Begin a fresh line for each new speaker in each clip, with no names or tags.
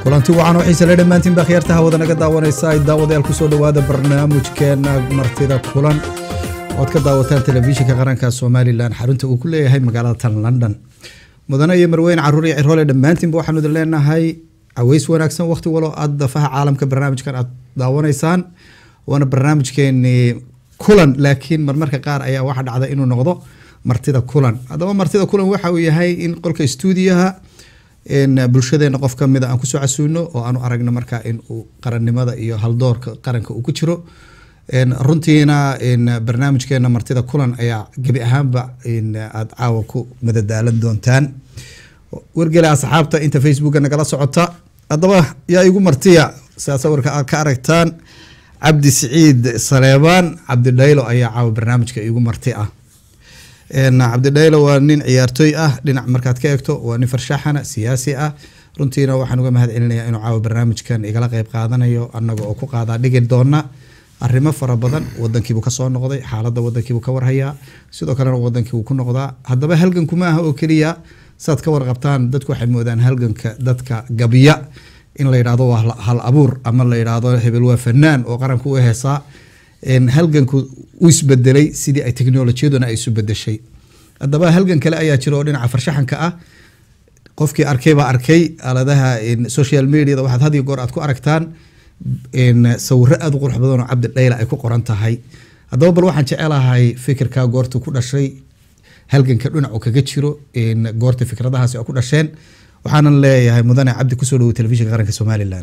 kulanti wacan oo xiise le dhammaantiin baa khiyaarta hawada naga daawanaysa ay daawadayaal kusoo dhowaada barnaamijkeena martida kulan ood ka daawataan telefishinka qaranka somalilan xarunta uu ku leeyahay magaalada tan london mudane iyo marweyne caruur iyo ciroole dhammaantiinba waxaanu idin leenahay caweys wanaagsan waqti walo aad dafaha caalamka barnaamijkan aad daawanaysaan waana barnaamijkeeni kulan laakiin marmarka qaar ayaa waxa dhacda inuu noqdo martida kulan haddaba martida kulan waxa uu yahay in qolka stuudiyaha bulshadeena qof kamida aan kusoo casuuno oo aanu aragno markaa in uu qarannimada iyo haldoorka qaranka uu ku jiro runtiina barnaamijkeena martida kulan ayaa gebi ahaanba aad caawa ku madadaalan doontaan wargela asxaabta inta facebooka nagala socota haddaba yaa igu martiya sidaa sawirka aad ka aragtaan cabdi siciid saleebaan cabdidhaylo ayaa caawa barnaamijka igu marti ah cabdidhaylo waa nin ciyaartooy ah dhinac markaad ka eegto waa nin farshaxana siyaasi ah runtiina waxaan uga mahad celinaya inuu caawa barnaamijkan igala qeyb qaadanayo anaga oo ku qaadaa dhigi doona arrimo fara badan wadankiibuu kasoo noqday xaalada wadankiibuu ka warhayaa sidoo kalena wadankii ku noqdaa haddaba halganku ma aha oo keliya saad ka warqabtaan dadku waxay moodaan halganka dadka gabya in la yidhahdo waa hal abuur ama la yidhaahdo hebel waa fanaan oo qaranka u heesaa halganku u isbedelay sidii ay technolojiyaduna ay isu bedeshay haddaba halgan kale ayaa jira oo dhinaca farshaxanka ah qofkii arkay baa arkay aaladaha social mediada waxaad had iyo goor aad ku aragtaan sawiro aada u qurux badan oo cabdi dhayla ay ku qoran tahay haddaba bal waxaan jecelahay fikirkaa goorta ku dhashay halganka dhinacu kaga jiro goorta fikradahaasi oo ku dhasheen waxaanan leeyahay mudane cabdi kusoo dhawo telefishinka qaranka somalilan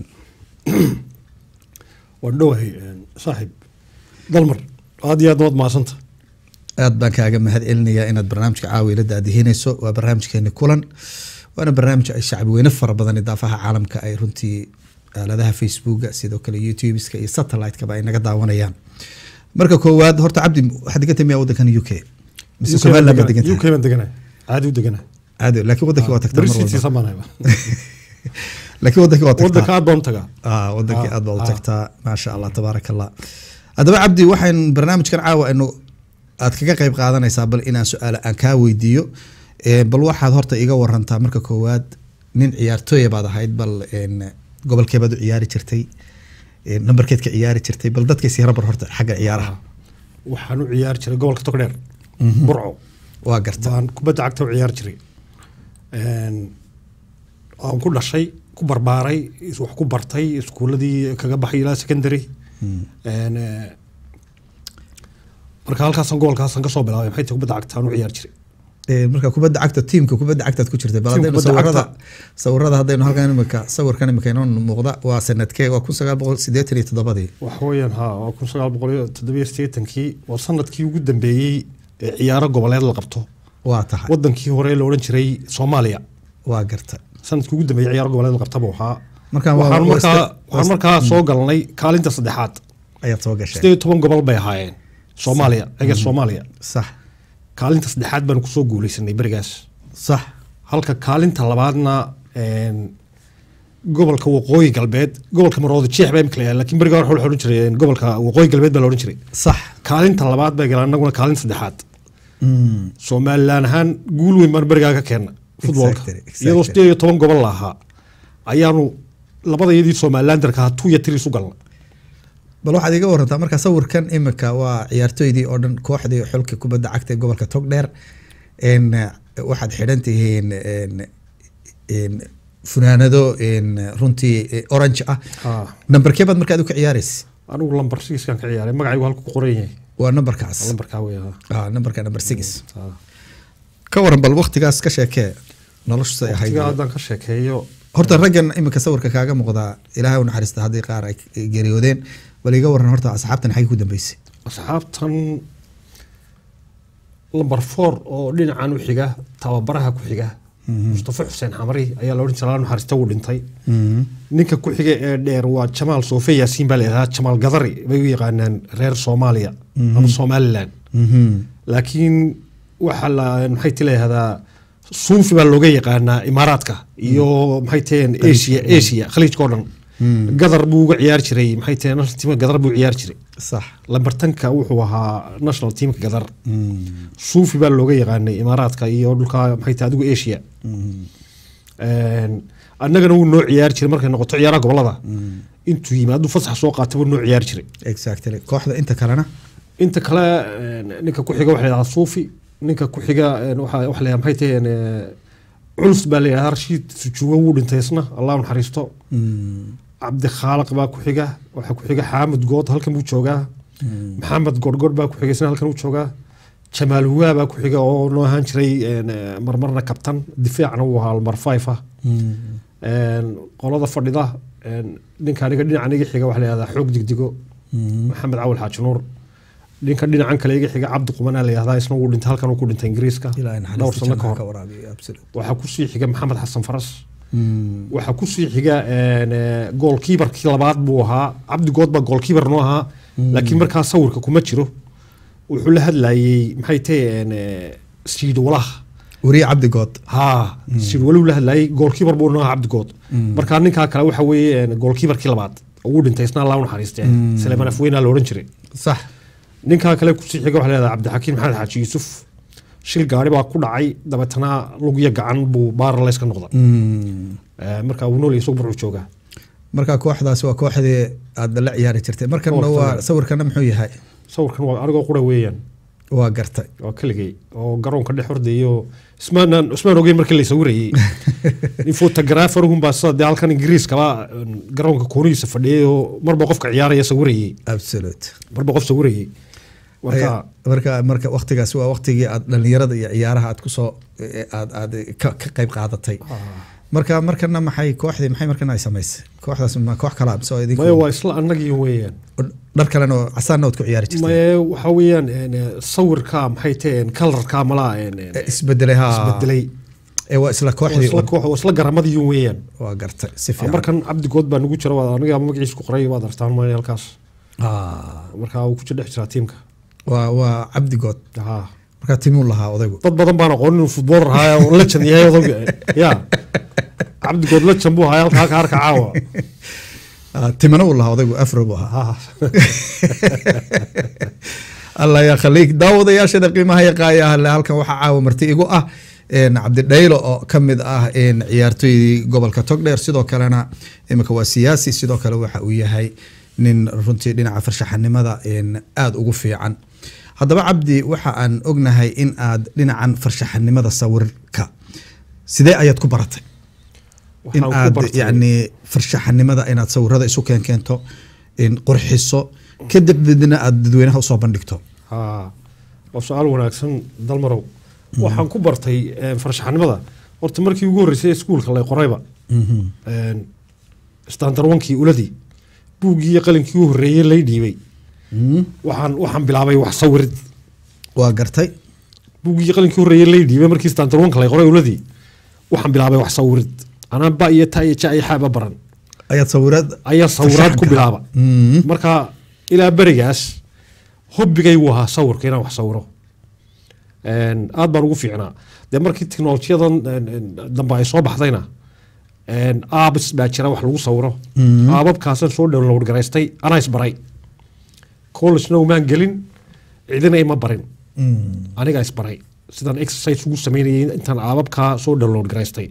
waan dhowahay saaxiib dalmar aad iyo aad waad mahadsanta
aad baan kaaga mahad celinayaa inaad barnaamijka caawi la daadihinayso waa barnaamijkeeni kulan waana barnaamij ay shacbi weyne fara badan idaafaha caalamka ay runtii aaladaha facebooka sidoo kale youtubeska iyo satellite-kaba ay naga daawanayaan marka koowaad horta cabdi waxaad degan tahay miyaa wadankan u k mise somaliland baad degan
u k baan deganay caadi u deganay
caadi laakiin wadankii waa tagtaa mar walba
darsiitiisa baan hayba
laakiin wadankii waa
wadanka
tagtaa
aad baan u tagaa
ah wadankii
Ah,
aad baa u
ah.
tagtaa maasha allah tabaaraka allah haddaba cabdi waxaan barnaamijkan caawa inu aad kaga qeyb qaadanaysaa bal inaan su-aal aan kaa weydiiyo Eh, bal waxaad horta iga warantaa marka koowaad nin ciyaartooya baad ahayd bal en, gobolkeebaad u ciyaari jirtay Eh, nambarkeed ka ciyaari jirtay bal dadka is yarabar horta xagga ciyaaraha
waxaan u ciyaari jiray gobolka togdheer burco
waa garta
baan kubadda cagta u ciyaari jiray Een, waan ku dhashay ku barbaaray is- wax ku bartay iskuuladii kaga baxay ilaa secondary Een, eh, marka halkaasaan gobolkaasaan kasoo bilaabay maxay tahay kubadda cagta aan u ciyaari jiray
Eh, marka kubadda cagta tiimka kubadda cagtaad ku jirtay bal
Tiimka
haddaynu
kubadda
sawirada
cagta.
sawirada haddaynu halkan imika sawirkan imika inoo muuqda waa sanadkee waa kun sagaal boqol sideetan iyo toddobadii
waxa weeyaan ha waa kun sagaal boqol iyo toddobiyo siddeetankii waa sanadkii ugu dambeeyey ee ciyaaro goboleed la qabto
waa tahay
wadankii hore la odhan jiray soomaaliya
waa garta
sanadkii ugu dambeeyey ciyaaro goboleed la qabtaba waxaa
Markaan waa-
waxaan
waa
markaa
ista-
waxaan markaa soo galnay kaalinta saddexaad
ayaad soo gashay
sideed iyo toban gobol bay ahaayeen soomaaliya eger soomaaliya
sax
kaalinta saddexaad baanu kusoo guuleysanay berigaas
sax
halka kaalinta labaadna een, gobolka waqooyi galbeed gobolka maroodi jeex baa imika la yahay laakiin berigaa waxa la odhan jiray een, gobolka waqooyi galbeed baa la odhan jiray
sax
kaalinta labaad bay galaan annaguna kaalinta saddexaad
Mm,
somalilan ahaan guul weyn baan berigaa ka keenna futbolka
Exactly, exactly.
iyadoo sideed iyo toban gobol la ahaa ayaanu labadayadii somalilanderka ahaa two iyo three isu galna
bal waxaad iga warantaa marka sawirkan imika waa ciyaartooydii oo dhan kooxdii xulka kubadda cagta ee gobolka togdheer En, eh, waxaad xidhan tihiin en, en, funaanado en, runtii eh, orange ah
Ah.
nambarkee baad markaad u ka ciyaaraysa
anigu lambar sigiskan ka ciyaaray magacaygu halku ku qoran yahay
waa nambarkaas
lambarkaa wey ah.
ah nambarka number six
Ah.
ka waran bal waqtigaas ka sheekee noloshu say ahayd
waqtigaa haddaan ka sheekeeyo
horta raggan imika sawirka kaaga muuqdaa ilaahay u naxariista haddii qaar ay geeriyoodeen bal iga waran horta asxaabtan xagee ku dambeysay
asxaabtan lambar four oo dhinacan u xiga tababaraha ku xiga mustafa xuseen xamari ayaa la odhan jiray alla naxariista wuu dhintay ninka ku xiga ee dheer waa jamaal soofe yaasiin baa la yidhahdaa jamaal gadari bay u yaqaanaan reer soomaaliya ama somalilan laakiin waxaa la maxay ti leeyahdaa suufi baa looga yaqaanaa imaaraadka iyo maxay taheen asia asia khaliijka oo dhan gadar buu uga ciyaari jiray maxay taheen national teamka gadar buu ciyaari jiray
sax
lambartanka wuxuu ahaa national teamka gadar suufi baa looga yaqaanay imaaraadka iyo dhulka maxay tahay adigu asia Een, annagana wuu noo ciyaari jiray markay noqoto ciyaaraha gobolada intuu yimaadu fasax soo qaatay wuu noo ciyaari jiray
exactly kooxda inta kalena
inta kale een, ninka ku xiga waxa la yidhahdaa suufi ninka ku xiga een, waxa waxa la yidhahdaa maxay tahay een, ee, culus baa la yidhahdaa rashiid sujuugo wuu dhintay isna allah u naxariisto cabdi khaaliq baa ku xiga waxaa ku xiga xaamud good halkan buu joogaa maxamed gorgor baa ku xiga isna halkan uu joogaa jamaal huwaa baa ku xiga oo noo ahaan jiray een, ee, marmarna kabtan difaacna uu ahaa mar five ah Een, qolada fadhida een, ninka aniga dhinacan iga xiga waxa la yihahdaa xoog digdigo maxamed cawal xaaji nuur ninka dhinacan kale iga xiga cabdi qumanaa la yihahdaa isna wuu dhintay halkan uu ku dhintay ingiriiska
ilaa
dhowr sano ka hor
waraabiyo absolute
waxaa kusii xiga maxamed xasan faras waxaa kusii xiga een, ee, goolkiibarkii labaad buu ahaa cabdi good baa goolkiibar noo ahaa laakiin markaa sawirka kuma jiro wuxuu la hadlayey maxay tahay siidwalaha
wariye cabdi good
haa siidwaluu la hadlayey goolkiibar buu noo ahaa cabdi good markaa ninkaa kale waxa weeye een, goolkiibarkii labaad ugu dhintay isna allah u naxariistee saleeman afweynaa la odhan jiray
sax
ninkaa kale kusii xiga waxa la yihahdaa cabdixakiim maxamed xaaji yuusuf shil gaari baa ku dhacay dabeetana lugya gacan buu baaralays ka noqda Ee, marka uu nool isagu burcu joogaa
marka kooxdaas waa kooxdii aad la ciyaari jirtay markana
Kooxda.
waa sawirkana muxuu yahay
sawirkan waa anigoo qura weeyaan
waa gartay
waa keligay oo garoonka dhex hordayo ismaanaan ismaan ogeyn markii la sawirayey nin fotograferhun baa sida dee halkan ingiriiskaba een, garoonka koonihiisa fadhiyay oo marba qofka ciyaaraya sawirayey
absolute
marba qof sawirayey marka
Aya- marka marka waqtigaas waa waqtigii aad dhalinyarada iyo ciyaaraha aad kusoo aad aad ka ka qayb qaadatay marka markana maxay kooxdii maxay markana ay samaysay kooxdaas ma koox kala mise oo idinku
maya waa isla annagii weeyaan
dhar kalena oo casaanna ood ku ciyaari jirtay
maye waxa weeyaan een, sawirka maxay taheen kalarka malaa een, een,
Eh, isbedelay ha
isbedelay
ee waa isla
waa
kooxdii
isla koox waa isla garamadii weeyaan
waa gartay si fiican
markan cabdi good baa nagu jira waa aniga magaciisa ku qoray waad artaan maya halkaas
Ah,
marka uu ku jir dhex jiraa tiimka
waa waa cabdigood
haa
marka timuu lahaa odaygu
dad badan baan aqoonin inuu futbool rahaaya oo legend yahay odayga ya cabdigood legend buu hayaa halka halka harka caawa
Ah, timana uu lahaa odaygu afro buu ahaa
Ha.
allah yaa khaliik daawadayaashada qiimaha yaqaayaha le halkan waxaa caawa marti igu ah een, cabdidhaylo oo ka mid ah een, ciyaartoydii gobolka togdheer sidoo kalena imika waa siyaasi sidoo kale waxa uu yahay nin runtii dhinaca farshaxanimada een, aada ugu fiican haddaba cabdi waxa aan ognahay in aad dhinacan farshaxanimada sawirka sidee ayaad ku baratay in
Waxaan ku
aad
bartay-
yani farshaxanimada inaad sawirada isu keenkeento in qurxiso kadibna aad dadweynaha usoo bandhigto
haa waa su-aal wanaagsan dalmarow waxaan ku bartay eh, farshaxanimada horta markii ugu horreysay iskuulka lay qorayba standard onkii uladii buuggii iyo qalinkii u horreeyey lay dhiibay waxaan waxaan bilaabay wax sawirid
waa gartay
buuggii iyo qalinkii u horreeyey lay dhiibay markii standard onka lay qoray uladii waxaan bilaabay wax sawirid anaa ba iyo ta iyo ja iyo xaaba baran
ayaad sawirad
ayaa sawiraad ku
Farshaxanka.
bilaaba
Mhm.
marka ilaa berigaas hobbigay wuu ahaa sawirka inaan wax sawiro Een, aad baan ugu fiicnaa dee markii teknolojiyadan een, een, dambe ay soo baxdayna een, aabs baa jira wax lagu sawiro aababkaasaan soo download garaystay anaa isbaray collegena umaan gelin cidina ima barin aniga isbaray sidaan exercise ugu sameynayay intaan aababkaa soo download garaystay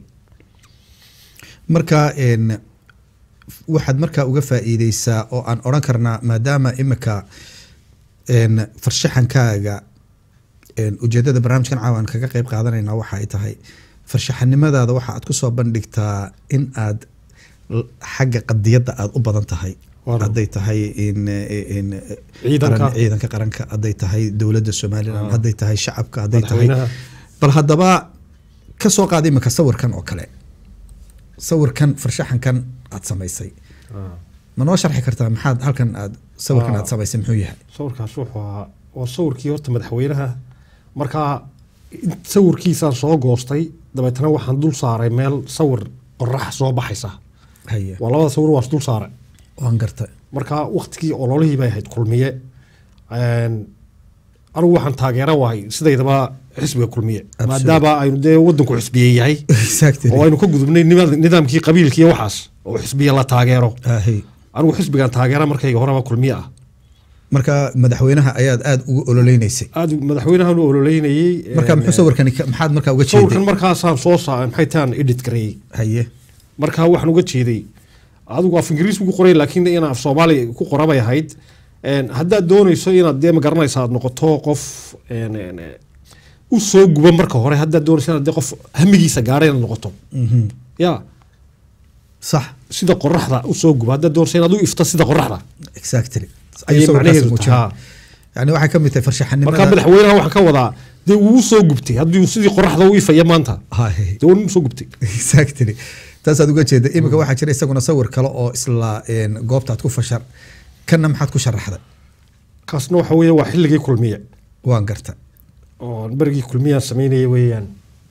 marka een, waxaad markaa uga faa'iideysaa oo aan odhan karnaa maadaama imika een, farshaxankaaga een, ujeedada barnaamijkan caawa aan kaga qeyb qaadanayna waxa ay tahay farshaxanimadaada waxa aad kusoo bandhigtaa in aad l- xagga qadiyadda aad u badan tahay
Waaw.
hadday tahay in in
Ciidanka.
qaran- ciidanka qaranka hadday tahay dowladda somalilan hadday tahay shacabka hadday tahay
Madaxweynaha.
bal haddaba ka soo qaada imika sawirkan oo kale sawirkan farshaxankan aad samaysay ma noo sharxi kartaa maxaad halkan aad sawirkan
Ah.
aad samaysay muxuu yahay
sawirkaas wuxuu ahaa waa sawirkii horta madaxweynaha markaa in- sawirkiisaan soo goostay dabeetana waxaan dul saaray meel sawir qorax soo baxaysa
haye
waa labada sawir waas dul saaray
waan gartay
marka waktigii ololihii bay ahayd kulmiye Een, anigu waxaan taageera wahay sidaydaba xisbiga kulmiye
Absolute.
maadaama aynu dee wadanku xisbiye yahay
exactly
oo aynu ka gudubnay nidaam- nidaamkii qabiilkii iyo waxaas oo xisbiye la taageero
Ahi.
anigu xisbigan taageera markayga horeba kulmiye ah
marka madaxweynaha ayaad aada ugu ololeyneysay
aad madaxweynahan u ololeynayey
marka
een,
muxuu sawirkani ka- maxaad markaa uga
sawirkan
jeeday
markaasaan soo saa maxay taan edit gareeyey
haye
marka waxaan uga jeeday adigu af ingiriis ugu qoray laakiin in af soomaali ku qorabay ahayd Een, haddaad doonayso inaad dee magaranaysa aad noqoto qof een, een, een, u soo guba marka hore haddaad doonayso inaad dee qof hamigiisa gaadha inaad noqoto ya
sax
sida qoraxda u soo guba haddaad doonayso inaad u ifto sida qoraxda
exactly
ayay
Ayuu sawirkaasi
macnaheedu
muujinaya.
tahaa
yani waxay ka mid tahay farshaxanimada
marka madaxweynaha waxaan ka wadaa dee wuu soo gubtay haddii sidii qoraxda u ifaya maanta
Hay.
dee wuu soo gubtay
exactly taasaad uga jeeda iminka waxaa jira isaguna sawir kale oo isla een, goobtaad ku fashar kanna maxaad ku sharaxday
kaasna waxa weeye waa xilligii kulmiye
waan garta
oo berigii kulmiyaan samaynaya weeyaan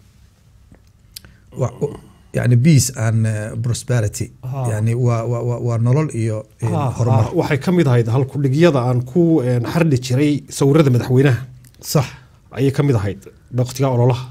Wa- wa- yani peace and uh, prosperity
Ah.
yani waa waa- waa waa nolol iyo een,
Ah,
horumar
ah, waxay ka mid ahayd halkudhigyada aan ku een, xardhi jiray sawirada madaxweynaha
sax
ayay ka mid ahayd waqtiga ololaha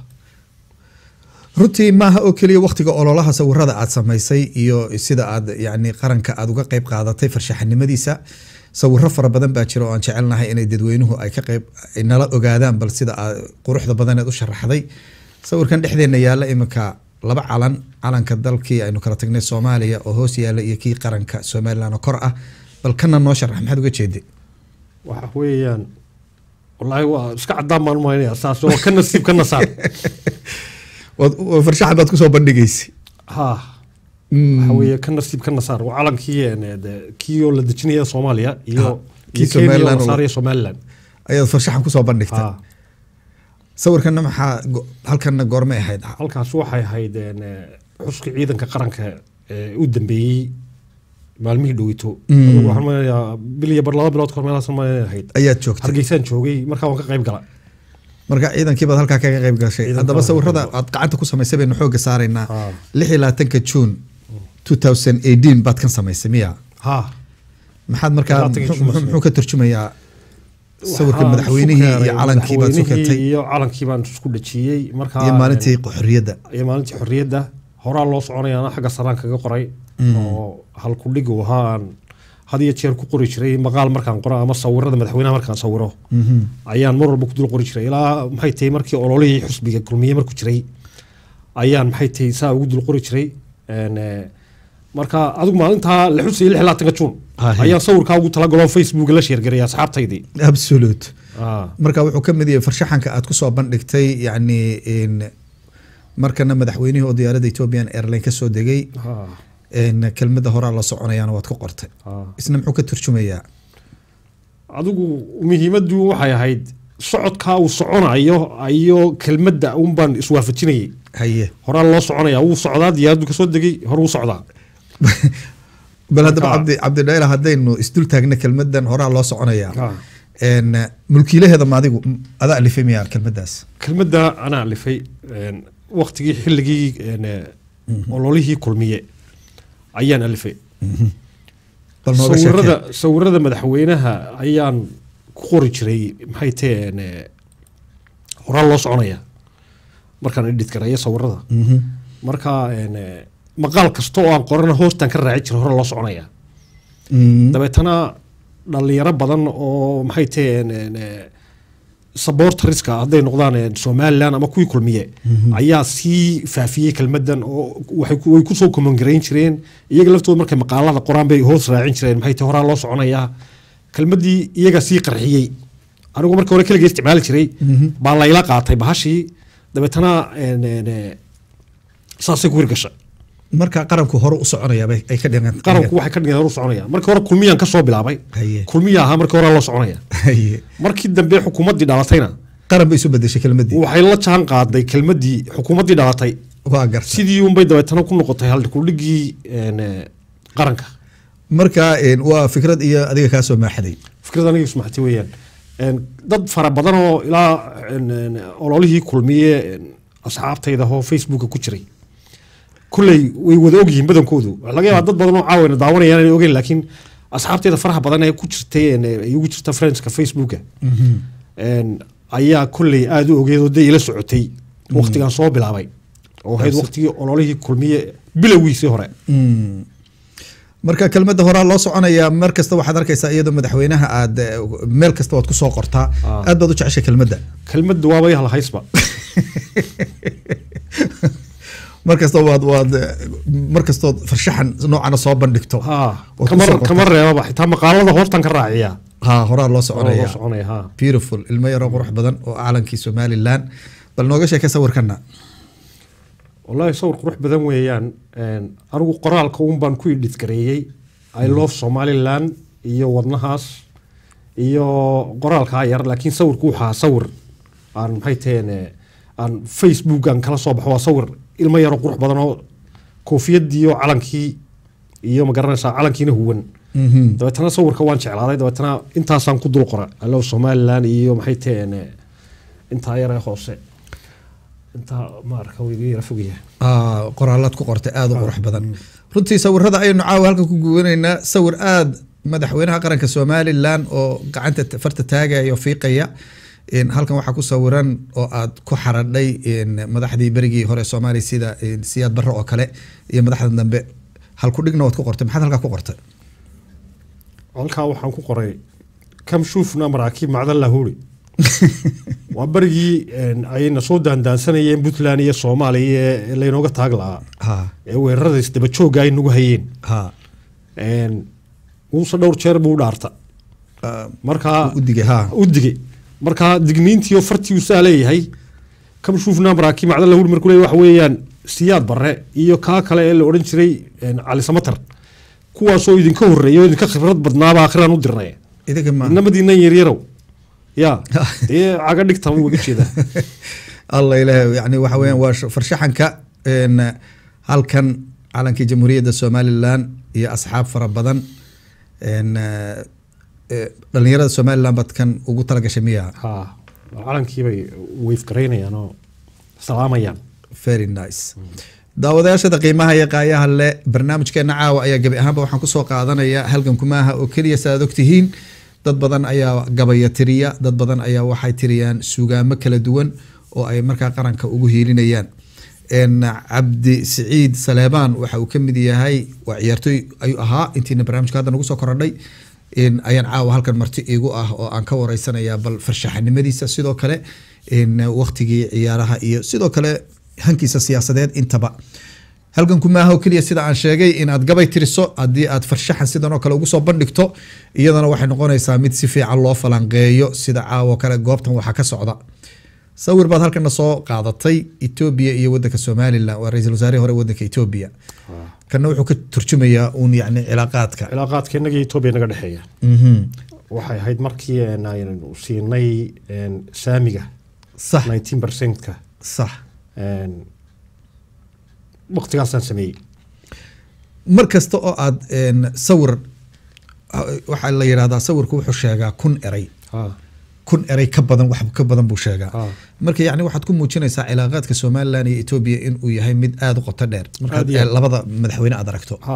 runtii maaha oo keliya waqtiga ololaha sawirada aad samaysay iyo sida aad yani qaranka aad uga qayb qaadatay farshaxanimadiisa sawiro fara badan baa jira oo aan jecelnahay inay dadweynuhu ay ka qayb ay nala ogaadaan bal sida aad quruxda badaneed u sharaxday sawirkan dhexdeena yaala iminka laba calan calanka dalkii aynu kala tagnay soomaaliya oo hoos yaala iyo kii qaranka somalilan oo kor ah bal kana noo sharax maxaad uga jeeday
waxa weeyaan wallaahi waa iska cadaan baan umaynaya saas waa ka nasiib ka nasaar
Waad- waa farshaxan baad kusoo bandhigaysay
ha waxa weeye ka nasiib ka nasaar waa calankii een, de- kii oo la dejinaya soomaaliya
Ha,
iyo
kii
iyo Kenya oo
Somaliland
la
oo-
saaraya somaliland
ayaad farshaxan kusoo bandhigtay
ha
sawirkana maxaa go- halkanna goormay ahayd
halkaas waxay ahayd een, eh, xuska ciidanka qaranka ee u dambeeyey maalmihii dhowito
Mm.
Adigu waxaan maleynayaa bil iyo bar laba bilood kahor meelahaas maleynayaa ahayd
ayaad joogtay
hargeysaan joogay markaa waan ka qayb gala
marka ciidankii baad halkaa kaga qayb gashay
Ciidanka
haddaba
waan
sawirada
qayb
aad gacanta ku samaysay baynu xooga saaraynaa
Ah.
lix iyo labaatanka juun 2018 baad kan samaysay miya
ha
maxaad markaa
labaatanka
muxuu-
Juun
muxuu muxuu ka turjumayaa sawirka
Waxaan
madaxweynihii
isku
iyo
keenay
calankii baad
madaxweynihii
sukatay
iyo calankii baan isku dhajiyey markaa
iyo maalintii xorriyadda
iyo maalintii xorriyadda horaa loo soconayaana xagga saraan kaga qoray oo halkudhig uu ahaa aan had iyo jeer ku qori jiray maqaal markaan qoro ama sawirada madaxweynaha markaan sawiro ayaan mar walba ku dul qori jiray ilaa maxay tahay markii ololihii xusbiga kulmiye markuu jiray ayaan maxay tahay saa ugu dul qori jiray Een, eh, marka adigu maalintaa la xusayay lix iyo labaatanka juun
Ah, hey.
ayaan sawirkaa ugu talagaloo facebook la sheergaraya asxaabtaydii
absolute
Ah.
marka wuxuu ka mid yahay farshaxanka aad kusoo bandhigtay yacni in markana madaxweynihii oo diyaaradda ethiopian airline kasoo degay
Ah.
in kelmadda horaa la soconayaana waad ku qortay
Ah.
isna muxuu ka turjumayaa
adigu muhiimaddu waxay ahayd socodkaa uu soconayo iyo kelmadda un baan iswaafajinayay
haye
horaa loo soconaya wuu socdaa diyaaraddu kasoo degay hor wuu socdaa
bal haddaba
Marka-
cabdi cabdidhayla haddaynu isdul taagna kelmadan horaa loo soconayaa
Ah.
n mulkiilaheeda ma adigu m- adaa alifay miyaa kelmadaas
kelmadda anaa alifay een, waqtigii xilligii een, eh, ololihii kulmiye ayaan alifay
bal nooga
sawirada
sheekee
sawirada madaxweynaha ayaan ku qori jiray maxay taheen eh, horaa loo soconaya markaan edit garaya sawirada
Mhm.
marka een, eh, maqaal kasta oo aan qorana hoostaan ka raaci jiray hore loo soconaya
Mm.
dabeetana dhalinyaro badan oo maxay taheen een, eh, supporterska hadday noqdaan een, somaliland ama kuwii kulmiye ayaa sii faafiyey kelmadan oo waxay ku- way kusoo komangarayn jireen iyaga laftooda markay maqaalada qoraan bay hoos raacin jireen maxay tahay horaa loo soconayaa kelmadii iyaga sii qarxiyey anigu markii hore keligay isticmaali jiray baa layla qaatay bahashii dabeetana een, een, eh, saasay ku hirgashay
marka qaranku hore u soconaya bay ay ka dhigan
qaranku waxay ka dhigeen hor u soconaya markii hore kulmiyaan ka soo bilaabay
Haye.
kulmiya ahaa markii hore loo soconaya
Haye.
markii dambe xukuumaddii dhalatayna
qaran bay isu bedeshay kelmadii
waxay la jaan qaaday kelmaddii xukuumaddii dhalatay
waa garta
sidii unbay dabeetana ku noqotay haldhikuldhigii een, eh, qaranka
marka n waa fikrad iyo adiga kaa soo maaxaday
fikrad aniga ismaxtay weeyaan Een, dad fara badan oo ilaa een, een, ololihii kulmiye een, asxaabtayda oo facebooka ku jiray kulley way wada ogyihiin badankoodu waxaa laga yaabaa dad badan oo caawina daawanayaan inay ogeyn laakiin asxaabtayda faraha badan ee ku jirtay een, ay ugu jirta friendska facebooka een, ayaa kulley aada u ogeed oo dee ila socotay waqtigan soo bilaabay oo ahayd waqtigii ololihii kulmiye bilowgiisii hore
Mm. marka kelmadda horaa loo soconayaa mar kasta waxaad arkaysaa iyadoo madaxweynaha aad eh, meel kasta waad kusoo qortaa
Ah.
aad baad u jeceshay kelmadda
kelmadda waaba hal haysba
markastoo waad waad markastood farshaxan noocana soo bandhigto
ha
Waad
kama
kusoo qortay.
kama reebaba xitaa maqaalada hoostan ka raaciya
ha horaa loo
oo loo
soconaya
soconaya ha
beautiful ilmo yaroo qurux badan oo calankii somalilan bal nooga sheeka sawirkana
wallaahi sawir qurux badan weeyaan Een, anigu qoraalka un baan ku idhidgareeyey i love somaliland iyo wadnahaas iyo qoraalkaa yar laakiin sawirku wuxuu ahaa sawir aan maxay taheen eh, aan facebook aan kala soo baxo waa sawir ilmo yaroo qurux badan oo koofiyadii iyo calankii iyo ma garanaysaa calankiina huwan dabeetana sawirka waan jeclaaday dabeetana intaasaan ku dul qora i love somaliland iyo maxay taheen eh, intaa yar ee hoose intaa maarka wuu iga yara fogyahay
Ah, qoraalaad ku qortay aada u qurux badan runtii sawirada ayaynu caawa halkan ku guwanaynaa sawir aada madaxweynaha qaranka somalilan oo gacanta t- farta taagaya oo fiiqaya In halkan waxaa ku sawiran oo aad ku xaradhay in madaxdii berigii hore soomaaliya sida in siyaad barre oo kale iyo madaxda dambe halku dhigna waad ku qortay maxaad halkaa ku qortay
halkaa waxaan ku qoray kam shuufna maraakiib macdan lahuri waa berigii een, ayna soo daandaansanayeen puntland iyo soomaaliya ee laynooga taag lahaa
ha
ee weerarada isdaba joogga ay nagu hayeen
ha
Een, muuse dhowr jeer buu u dhaarta
Ah,
markaa
u digay ha
u digay markaa digniintii oo fartii uu saa leeyahay kam shuufna maraakiib macdan lahuri markuu leeyahay waxa weeyaan siyaad barre iyo kaa kale ee la odhan jiray een, cali samatar kuwaasoo idinka horreeya oo idinka khibrad badnaaba akhiraan u dirnay
idinka ma
inamadiinan yaryarow ya dee caga dhigta wuu uga jeedaa
allah ilaah yani waxa weeyaan waa sh- farshaxanka een, halkan calankii jamhuuriyadda somalilan iyo asxaab fara badan een, eh, eh, dhalinyarada somalilan baad kan ugu talagashay miya
ha calankiibay weyfgaraynayaan oo salaamayaan
very nice daawadayaashada qiimaha iyo qaayaha leh barnaamijkeena caawa ayaa gebi ahaanba waxaan kusoo qaadanaya halgan kumaaha oo keliya saaad ogtihiin dad badan ayaa gabaya tiriya dad badan ayaa waxay tiriyaan sugaamo kala duwan oo ay markaa qaranka ugu hiilinayaan En, cabdi siciid saleebaan waxa uu kamid yahay waa ciyaartoy ayuu ahaa intiina barnaamijka hadda nagu soo korodhay En, ayaan caawa halkan marti iigu ah oo aan ka wareysanaya bal farshaxanimadiisa sidoo kale en, waqtigii ciyaaraha iyo sidoo kale hankiisa siyaasadeed intaba halganku maaha oo keliya sida aan sheegay inaad gabay tiriso haddii aad farshaxan sidan oo kale ugu soo bandhigto iyadana waxay noqonaysaa mid si fiican loo falanqeeyo sida caawo kale goobtan waxaa ka socda sawir baad halkana soo qaadatay etoobiya iyo wadanka somalilan waa ra-iisul wasaarihii hore wadanka etoobiya kana wuxuu ka turjumayaa uun yacni cilaaqaadka
cilaaqaadka innaga iyo etoobiya naga dhexeeya
Mhm.
waxay ahayd markii een, aynu siinay een, saamiga
sax
19 percentka
sax
waqtigaasaan sameeyey
mar kasta oo aad een, sawir waxaa la yidhahdaa sawirku wuxuu sheegaa kun eray
ha
kun eray ka badan wax ka badan buu sheegaa
ha
marka yani waxaad ku muujinaysaa cilaaqaadka somalilan iyo etoobiya inuu yahay mid aada u qoto dheer markaad
Aad iyo aad.
eh, labada madaxweyne aad aragto
ha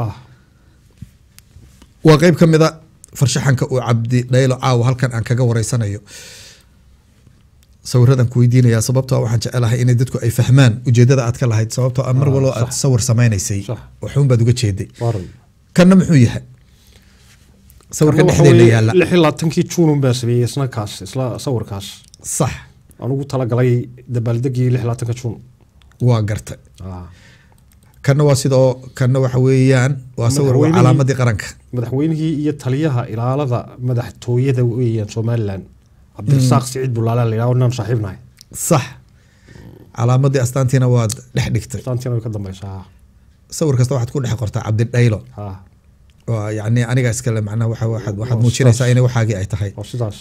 waa qeyb ka mida farshaxanka uu cabdi dhaylo caawa halkan aan kaga wareysanayo sawiradan ku weydiinaya sababtoo ah waxaan jecelahay inay dadku ay fahmaan ujeedada aad ka lahayd sababtoo ah mar
Ah,
walbo aad
sax.
sawir samaynaysay
Sax.
waxuun baad uga jeeday
waran
kanna muxuu yahay sawirka
Waxa
dhexdeena
weeye
yaalla
lix iyo labaatankii juunun baa sameeyey isna kaas isla sawirkaas
sax
aan ugu talagalay dabaaldegii lix iyo labaatanka juun
waa gartay
ha
kanna waa sidoo kanna waxa weeyaan waa sawir waa
Madaxweynihii-
calaamadii qaranka
madaxweynihii iyo taliyaha ilaalada madaxtooyada weeyaan somalilan cabdirasaaq siciid bulaala la yidhaho inaan saaxiibnahay
sax calaamadii astaantiina waad dhex dhigtay
taantiina way ka dambaysaa
sawir kasta waxaad ku dhex qortaa cabdidhaylo
ha
waa yani aniga iskale macnaha waxa waxaad waxaad
Waa
muujinaysaa
sidaas.
inay waxaagii ay tahay
waa sidaas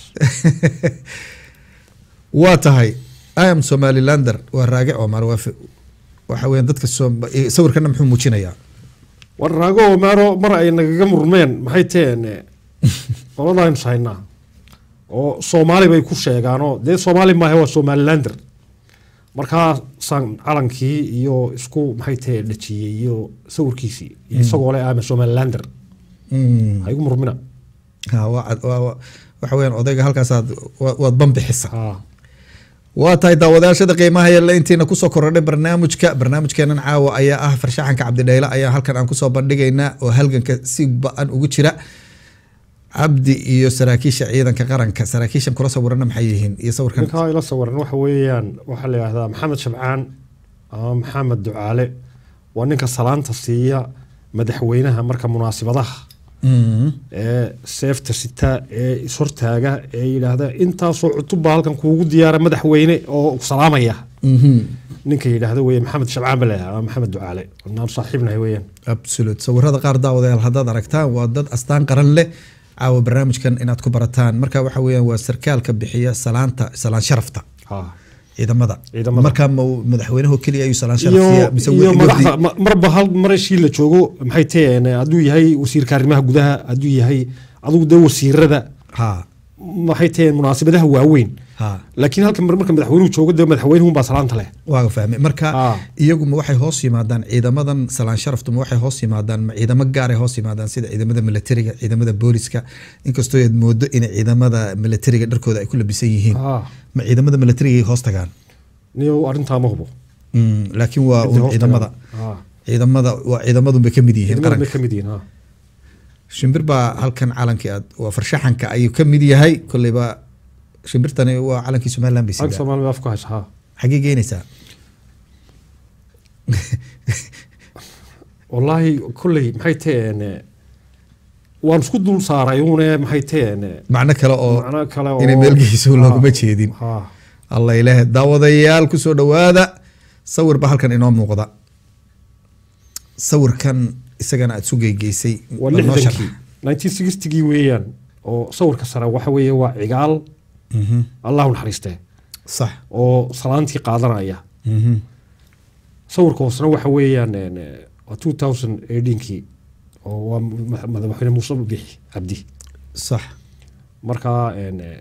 waa tahay i am somalilander waa raage omar waa fi- waxa weeyaan dadka Soom- eh, sawirkana muxuu muujinayaa
war raago maaro mar ay nagaga murmeen maxay taheen qoladaynu sahaynaa oo soomaali bay ku sheegaanoo dee soomaali maahe waa somalilander markaasaan calankii iyo isku maxay tahe dhajiyey iyo sawirkiisii iyo isagoo le ama somalilander
Mm.
ha igu murmina
Ha, waa cad- waa- waa- waxa weeyaan odayga halkaasaad wa- waad banbixisa
ha
waa tahay daawadayaashada qiimaha yalla intiina kusoo korodhay barnaamijka barnaamijkeenan caawa ayaa ah farshaxanka cabdidhaylo ayaa halkan aan kusoo bandhigaynaa oo halganka si ba-an ugu jira cabdi iyo saraakiisha ciidanka qaranka saraakiishan kula sawirana maxay yihiin iyo sawirkan
ninkaa ila sawiran waxa weeyaan waxaa la yidhahdaa maxamed shabcaan ama maxamed ducaale waa ninka salaanta siiya madaxweynaha marka munaasibadaha
Mhm.
ee seefta sita ee ishortaaga ee yidhaahda intaasoo cutubba halkan kuugu diyaara madaxweyne oo salaamaya
Mhm.
ninka yidhaahda weye maxamed shabcaan bale ama maxamed ducaale naan saaxiibnahay weeyaan
absolute sawirada qaar daawadayaal haddaad aragtaan waa dad astaan qaran leh caawa barnaamijkan inaad ku barataan marka waxa weeyaan waa sarkaalka bixiya salaanta salaan sharafta
Ha.
ciidamada
Ciidamada.
marka ma uu madaxweynaha keliya ayuu salaan sharaf
iyo
siiya mise
iyo
wixii
madaxda
wafdi-
ma- marba hal marashii la joogo maxay taheen hadduu yahay wasiirka arrimaha gudaha hadduu yahay adigu dee wasiirada
ha
maxay taheen munaasibadaha waaweyn
ha
laakiin halka mar- marka madaxweynuhu joogo dee madaxweynuhunbaa salaanta leh
waaga fahmay marka
Ah.
iyagu ma waxay hoos yimaadaan ciidamadan salaan sharaftu ma waxay hoos yimaadaan ma ciidamo gaaray hoos yimaadaan sida ciidamada militariga ciidamada booliska inkastoo aad moodo in ciidamada militariga dharkooda ay ku labisan yihiin
Ah.
ma ciidamada militariga ay hoos tagaan
niyo arrintaa ma hubo
Mm, laakiin waa
Ciddi
uun
hoos
ciidamada
tagaan. Ah.
ciidamada waa ciidamadun bay ka mid yihiin
ciidamada bay
qaranka
ka mid yihiin ha.
shimbir baa halkan calankii aad waa farshaxanka ayuu ka mid yahay kolleyba shimbirtani waa calankii somaliland bay
Halka
sidaa
Soomaaliya afku haysa ha
xagee geynaysaa
wallaahi kolley maxay taheen waan isku dul saaray uune maxay taheen
macno kale oo
macno kale oo
inay meelgeyso
Ha.
looguma jeedin
ha
alla ilaah daawadayaal kusoo dhawaada sawir baa halkan inoo muuqda sawirkan isagana aad sugeygeysay
waa
bal noo
lixdankii
sharax.
1960gii weeyaan oo sawirka sare waxa weeye waa cigaal
Mhm.
allahu naxariistee
sax
oo salaantii qaadanaya
Mhm.
sawirka hoosena waxa weeyaan een, eh, waa 2018kii oo waa ma- madaxweyne muuse bixi cabdi
sax
marka een, eh,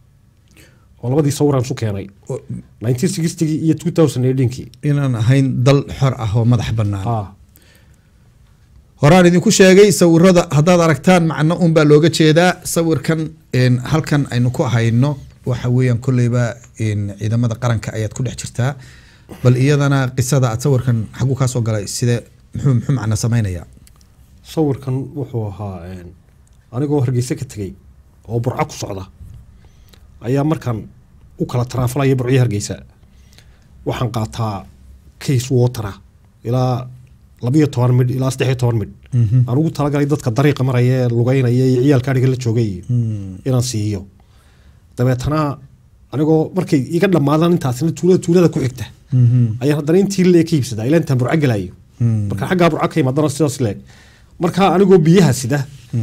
oo labadii sawiraan isu keenay
O-
1960gii iyo 2018kii
inaan ahayn dal xor ah oo madax bannaan
ha
horaan idinku sheegay sawirada haddaad aragtaan macno unbaa looga jeedaa sawirkan een, halkan aynu ku hayno waxa weeyaan kolleyba een, ciidamada qaranka ayaad ku dhex jirtaa bal iyadana qisada aad sawirkan xaguu kaa soo galay side muxuu muxuu macno samaynayaa
sawirkan wuxuu ahaa een, anigoo hargeysa ka tegey oo burco ku socda ayaa markaan u kala taraafalaya burcyo hargeysa waxaan qaataa case watera ilaa labiyo toban midh ilaa saddex iyo toban midh aan ugu talagalay dadka dariiqa maraya ee lugeynaya iyo ciyaalka adhiga la joogay iyo inaan siiyo dabeetana anigoo markay iga dhammaadaan intaasna tuulada tuulada ku xigta ayaan haddana intii lee ka iibsadaa ilaa intaan burco gelayo marka xaggaa burco ka imaadana sidaas leeg marka anigoo biyaha sida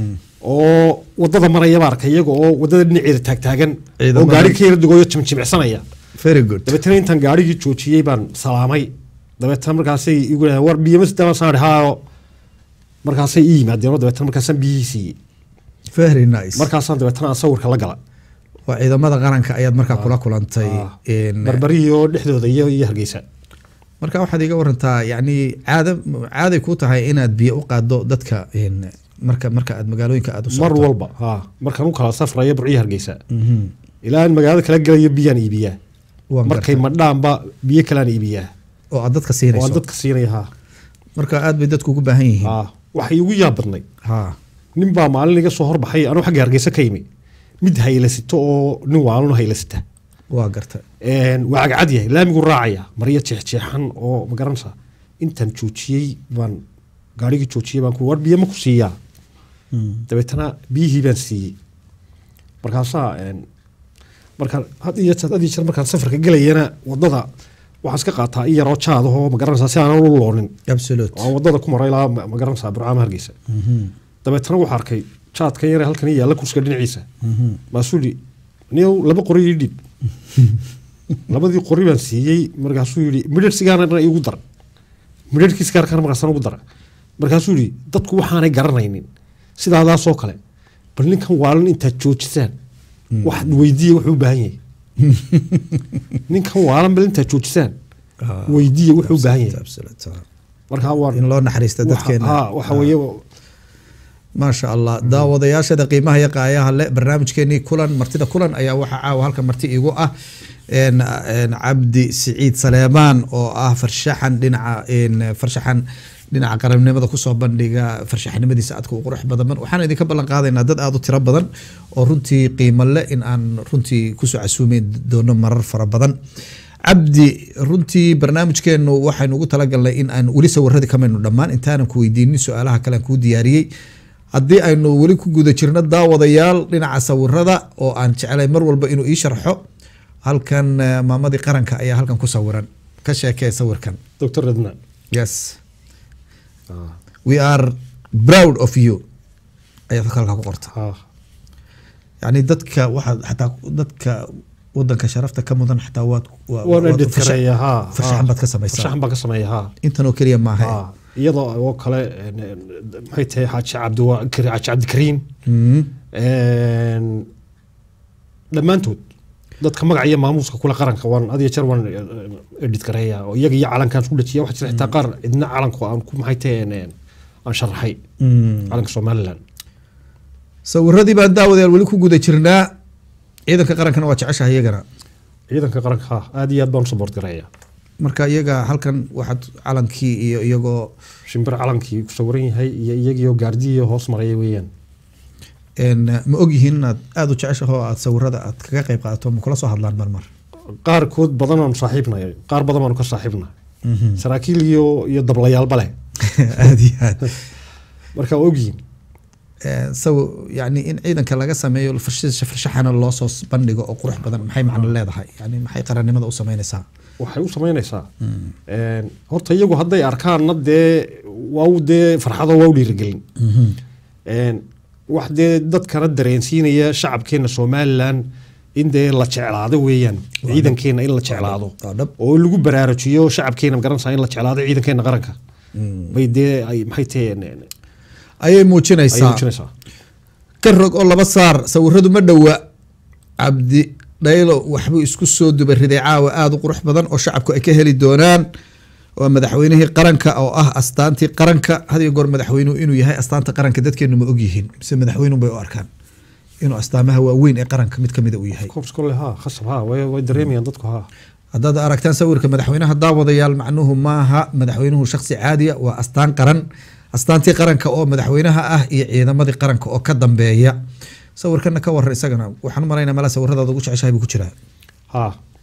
oo wadada maraya baa arkay iyaga oo wadada dhinaceeda taagtaagan oo
Ciidamada-
gaari ka yara dugoyo jimjimicsanaya
very good
dabeetana intaan gaarigii joojiyey baan salaamay dabeetana markaasay igu yidhahdeen war biyo ma sitaa saan haayo markaasay ii yimaadeen oo dabeetana markaasaan biyihii siiyey
very nice
markaasaan dabeetana aan sawirka la gala
waa ciidamada qaranka ayaad markaa kula kulantay
Ah.
een,
barbarihii oo dhexdooda iyo iyo hargeysa
marka waxaad iga warantaa yani caada caaday ku tahay inaad biyo u qaado dadka een, marka marka aad magaalooyinka aad u
mar
socoto
walba ha markaan u kala safrayo burcihii hargeysa
Mhm.
ilaa aan magaalada kala gelayo biyaan iibiyaa
Waan
markay
gartay.
madhaanba biyo kalaan iibiyaa
oo aad dadka
oo aan
siinayso
dadka siinaya ha
marka aad bay dadku ugu baahan yihiin
ha waxay igu yaab badnay
ha
nin baa maalin iga soo horbaxay anuu xagga hargeysa ka yimi mid haylasito oo nin waaluna haylasita
waa garta
Een, waa cagcad yahay laamigu raacaya maryo jeexjeexan oo magaranaysa intaan joojiyey baan gaarigii joojiyey baan ku war biyo ma ku siiyaa dabeetana biyihii baan siiyey markaasaa een, markaan had iyo jeer had iyo jeer markaan safarka gelayana wadada waxaan iska qaataa in yaroo jaadahoo magaranaysaa si aanan u loonin
absolute
oo aan wadada ku maray ilaa ma- magaranaysaa burcaama hargeysa dabeetana waxaa arkay jaadkan yare halkan ii yaalla kursiga dhinaciisa maasuu yidhi niyow laba qori ii dhiib labadii qori baan siiyey markaasuu yidhi midhar sigaarna igu dar midharkii sigaarkana markaasna ugu dara markaasuu yidhi dadku waxaanay garanaynin sidaadaasoo kale bal ninkan waalan intaad joojisaan waxaad weydiiya wuxuu u baahan yahay ninkan waalan bal intaad joojisaan
Ah,
weydiiya wuxuu u baahan yahay
absolute, ah.
markaa waa
in loo naxariista dadkeena
ha waxa weeye
maasha allah daawadayaashada qiimaha iyo qaayaha le barnaamijkeenii kulan martida kulan ayaa waxaa caawa halka marti igu ah een, een, cabdi siciid saleemaan oo ah farshaxan dhinaca een, farshaxan dhinaca qarannimada kusoo bandhiga farshaxnimadiisa aadka u qurux badan waxaan idinka ballan qaadaynaa dad aada u tiro badan oo runtii qiimo le in aan runtii kusoo casuumeyn doono marar fara badan cabdi runtii barnaamijkeenu waxaynu ugu talagalnay in aan weli sawiradii kamaynu dhammaan intaanan ku weydiinin su-aalaha kale aan kuu diyaariyey haddii aynu weli ku guda jirno daawadayaal dhinaca sawirada oo aan jeclay mar walba inuu ii sharxo halkan eh, maamadii qaranka ayaa halkan ku sawiran ka sheekee sawirkan
doctor redna
yes we are proud of you ayaad halkaa ku qorta
ha
yani dadka waxaad xataa dadka wadanka sharafta ka mudan xataa waad waa-
waan
waad
edit
farsha-
kareeya ha
farshaxan baad ka samaysaa
farshaxan baan ka sameeya ha
intan oo keliya maaha
ha iyadoo oo kale en, en, maxay tahay xaaji cabdiwa xaaji cabdikariim
Mhm.
En, dhammaantood dadka magaca iyo maamuuska kule qaranka waan adiyo jeer waan edit gareeya oo iyaga iyo calankaan isku dhajiya waxaa jira xitaa qaar idna calanku aan ku maxay tahay en, en, aan sharaxay
Mm.
calanka somaliland
sawiradii baan daawadayaal weli ku guda jirnaa ciidanka qarankana waa jeceshahay iyagana
ciidanka qaranka ha aad iyo aad baan u support gareeya
marka iyaga halkan waxaad calankii iyo iyagoo
shimbir calankii ku sawiran yahay iyo iyagiioo gaardiyo hoos maraya weeyaan
en, ma ogyihiin inaad aada u jeceshaho aad sawirada aad kaga qayb qaadato ma kula soo hadlaan marmar
qaarkood badan aanu saaxiibnay qaar badan baanu ka saaxiibnay saraakiil iyo iyo dablayaalba leh
aada iyo aad
marka waa ogyihiin
Eh, saw yani in ciidanka laga sameeyo farsha- farshaxana loo soo bandhigo oo qurux badan maxay macno leedahay yani maxay qarannimada u sameynaysaa
waxay u samaynaysaa En, horta iyagu hadday arkaanna dee waa u dee farxado waa u dhiirigelin En, wax dee dadkana dareensiinaya shacabkeena somalilan in dee la jeclaado weeyaan ciidankeena in la jeclaado
waa dhab
oo lagu baraarujiyo shacabkeena magaranaysaa in la jeclaado ciidankeena qaranka bay dee ay maxay tahay en- en-
ayay
ayay
muujinaysaa
muujinaysaa
ka rog oo laba saar sawiradu ma dhowa cabdi dhaylo waxbuu isku soo duba riday caawa aada u qurux badan oo shacabku ay ka heli doonaan waa madaxweynihii qaranka oo ah astaantii qaranka had iyo goor madaxweynuhu inuu yahay astaanta qaranka dadkeenu ma ogyihiin mise madaxweynuhu bay u arkaan inuu astaamaha waaweyn ee qaranka mid kamida uu yahay
koobs kole ha khasab ha way way dareemayaan dadku ha
haddaad aragtaan sawirka madaxweynaha daawadayaal macnuhu maaha madaxweynuhu shaksi caadiya waa astaan qaran astaantii qaranka oo madaxweynaha ah iyo ciidamadii qaranka oo ka dambeeya sawirkana ka warar isagana waxaan u malaynaa mala sawiradaada ugu jeceshahay buu ku jiraa
ha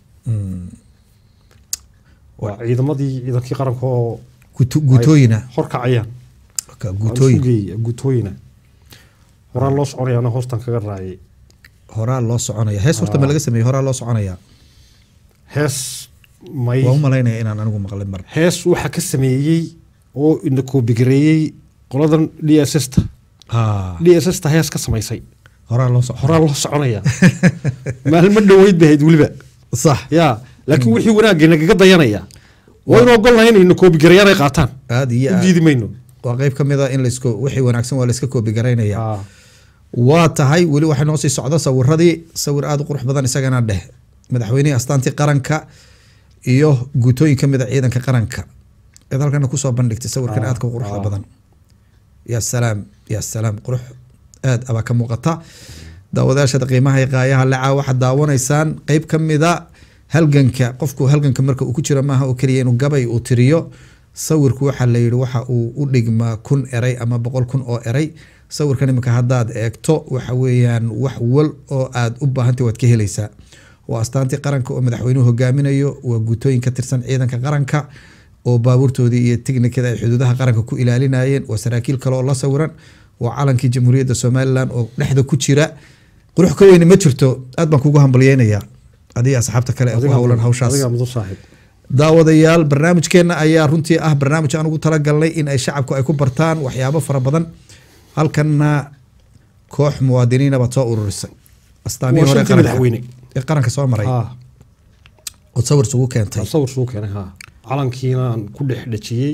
waa ciidamadii ciidankii qaranka oo
Guto- guutooyina
horkacayaan
Ka- guutooyin
guutooyin guutooyina horaan loo soconayaana hoostan kaga raacay
horaa loo soconaya hees horta ma laga sameeyey horaa loo soconaya
hees may
waa u malaynaya inaan anigu maqlin mar
hees waxaa ka sameeyey oo ina koobigareeyey qoladan d s s ta
Ah,
d s s ta hees ka samaysay
horaa loo socon
horaa loo soconaya maalmo dhoweyd bay ahayd weliba
sax
ya laakiin wixii wanaagga nagaga dayanaya waa inu ogolnahay inayna koobigareeyaan ay qaataan
aada iyo
u
aad
diidi mayno
waa qeyb ka mid a in laisku wixii wanaagsan waa layska koobi garaynaya
Ah,
waa tahay weli waxay noo sii socdo sawiradii sawir aada u qurux badan isagana dheh madaxweynihii astaantii qaranka iyo guutooyin ka mid a ciidanka qaranka eed halkana kusoo bandhigtay sawirkan
Ah,
aadka u quruxda
ah.
badan yaa salaam yaa salaam qurux aad abaa ka muuqata daawadayaashada qiimaha iyo qaayaha lecaa waxaad daawanaysaan qeyb ka mida halganka qofku halganka marka uu ku jiro maaha oo keliya inuu gabay uu tiriyo sawirku waxaa la yidhi waxa uu u dhigmaa kun eray ama boqol kun oo eray sawirkan iminka haddaad eegto waxa weeyaan wax wal oo aad u baahantay waad ka helaysaa waa astaantii qaranka oo madaxweynuhu hogaaminayo waa guutooyin ka tirsan ciidanka qaranka oo baabuurtoodii iyo tiknikada ay xuduudaha qaranka ku ilaalinayeen waa saraakiil kale oo la sawiran waa calankii jamhuuriyadda somalilan oo dhexda ku jira qurux ka weyne ma jirto aad baan kugu hambalyeynayaa adiga asxaabta kale ee ku
adigaa
howlan
mudan-
hawshaas
adigaa mudan saaxiib
daawadayaal barnaamijkeena ayaa runtii ah barnaamij aan ugu talagalnay in ay shacabku ay ku bartaan waxyaabo fara badan halkanna koox muwaadiniina baad soo ururisay astaamihii
Waa
hore
shantii
qaranka
madaxweyne.
ee qaranka soo maray
ha
ood sawir isugu keentay
sawir suu keenay ha calankiina aan ku dhex dhajiyey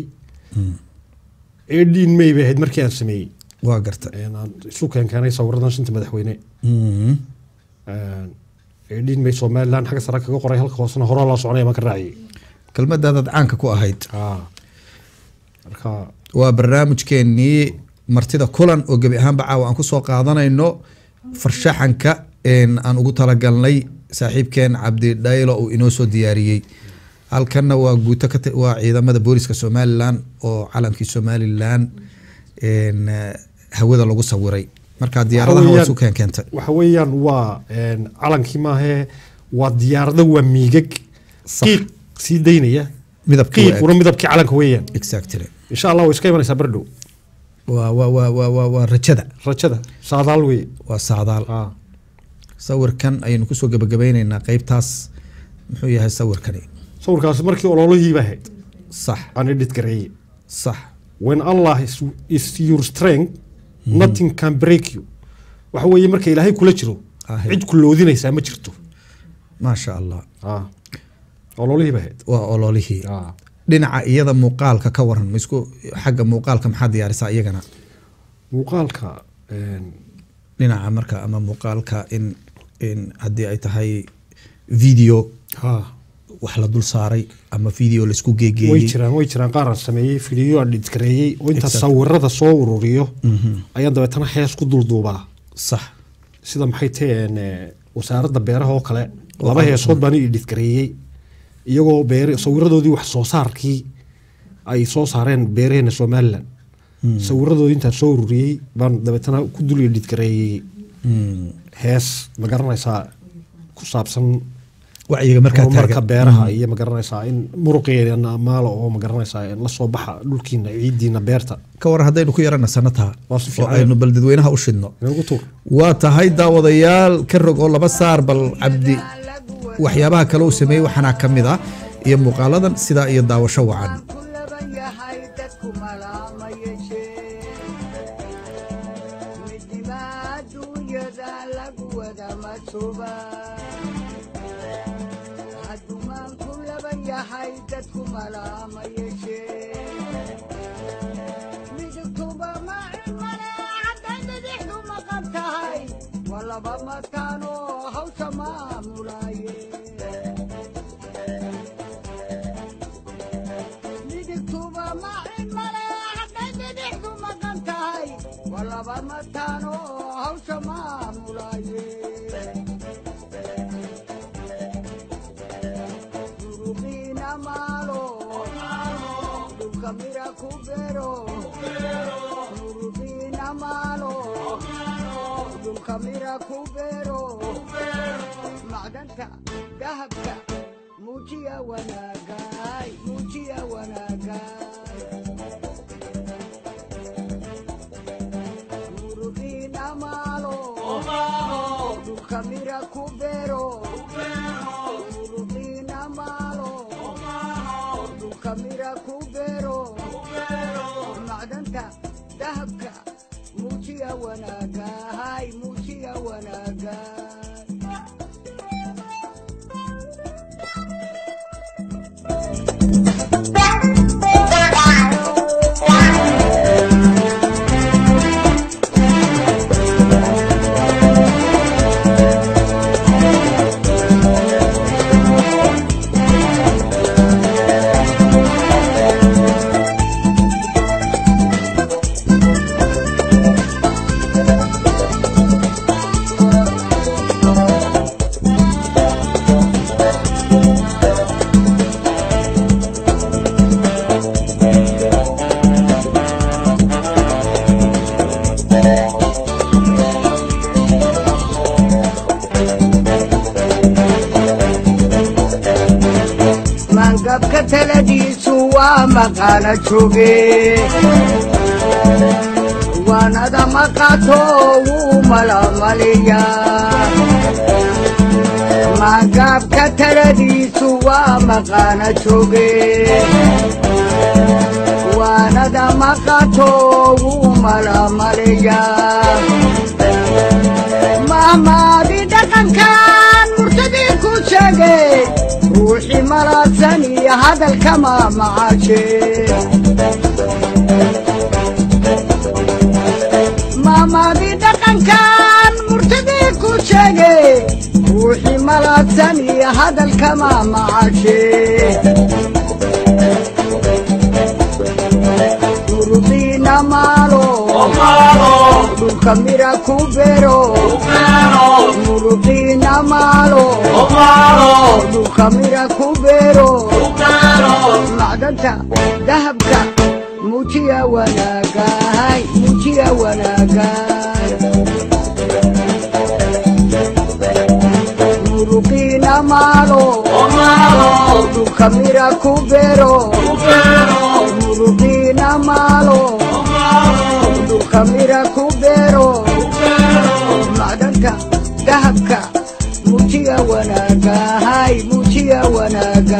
edin may bay ahayd markii aan sameeyey
waa garta
Een, aan isu keen keenay sawiradan shanta madaxweyne
Mhm.
edin may somalilan xagga sare kaga qoray halka hoosena horaa loo soconaya baan ka raaciyey
kelmadaadaad caanka ku ahayd
ha marka
waa barnaamijkeenii martida kulan oo gebi ahaanba caawa aan kusoo qaadanayno farshaxanka een aan ugu talagalnay saaxiibkeen cabdi dhaylo uu inoo soo diyaariyey halkanna waa guuto ka ti- waa ciidamada booliska somalilan oo calankii somalilan een, eh, hawada lagu sawiray marka diyaaradaha waa
weeyaan-
isu keen keentay
waxa weeyaan waa een, calankii maahee waa diyaarado waa miigag
Sax.
qiiq sii daynaya
midabkii waa
qiiquna midabkii calanka weeyaan
exactly
insha allah way iska imanaysaa bardhow
waa waa waa waa waa waa rajada
rajada saadaal weye
waa saadaal
Ah.
sawirkan ayaynu kusoo gabagabeyneynaa qeybtaas muxuu yahay sawirkani
sawirkaasi markii ololihiiba ahayd
sax
aan edit gareeye
sax
when allah is, is your strength nothing can break you waxa weeye marka ilaahay kula jiro
Ahe.
cid ku loodinaysaa ma jirto
maasha allah
Ah. ololihiiba ahayd
waa ololihii
Ah.
dhinaca iyada muuqaalka ka waran ma isku xagga muuqaalka maxaa diyaarisaa iyagana
muuqaalka een,
dhinaca marka ama muuqaalka in in haddii ay tahay video
ha
wax la dul saaray ama video laisku
way
geegeeyey
jiraan way jiraan qaar aan sameeyey fidiyo aan edit gareeyey oo inta
Exactly.
sawirada soo ururiyo ayaan dabeetana hees ku dulduubaa
sax
sida maxay taheen wasaaradda beeraha oo kale laba heesood baan edit gareeyey iyagoo beer sawiradoodii wax soo saarkii ay soo saareen beeraheena somalilan sawiradoodii intaan soo ururiyey baan dabeetana ku dul edit gareeyey
Mm.
hees ma garanaysaa ku saabsan
wacyiga markaa
horumarka
taagan
beeraha iyo ma garanaysaa in muruqeena maalo oo ma garanaysaa in la soo baxa dhulkiina ciidiina beerta
ka waran haddaynu ku yarana sanataa
Waa si
oo
fiican.
aynu bal dadweynaha u shidno
inagu tuur
waa tahay daawadayaal ka rog oo laba saar bal cabdi waxyaabaha kale uu sameeyey waxaana ka mid ah iyo muuqaaladan sidaa iyo daawasho wacan
ku laban yahay dadku malaama yeeshee midnima adduunyada lagu wada matuba haddumaan ku laban yahay dadku malaama yeeshee midigtuba ma cimane hadday bidixdu maqan tahay waa laba mataanoo hawsha maamulaaye midigtuba macin male hadday bidixdu maqan tahay waa laba mataano hawsha maamulaaye duruqiina maalo dhulka mira ku beero duruqiina maalo dhulka mira ku beero macdanta dahabka muujiya wanaagay muujiya wanaagay muruqiina maalo dhulka mira ku beero muruqiina maalo dhulka mira ku beero macdanta dahabka muujiya wanaagay muujiya wanaagay mangabka taladiisu waa maqaana jooge waanada maqato wuu malamaliya mangabka taladiisu waa maqaana jooge waanada maqato wuu malamaliya mahmaadi dhaqankan murtadii ku sheegay ruuxii malaadsan iyo hadalkama macaashe mahmaadi dhaqankan murtadii ku sheegay ruuxii malaadsan iyo hadalkama macaashe muruqiina maalo dhulka mira ku beero muruqiina maalo dhulka mira ku beero macdanta dahabka muujiya wanaagay muujiya wanaagay muruqiina murugiina maalo dhulka mira ku beero murugiina maalo dhulka mira ku beero macdanta dahabka mujiya wanaaga hay mujiya wanaaga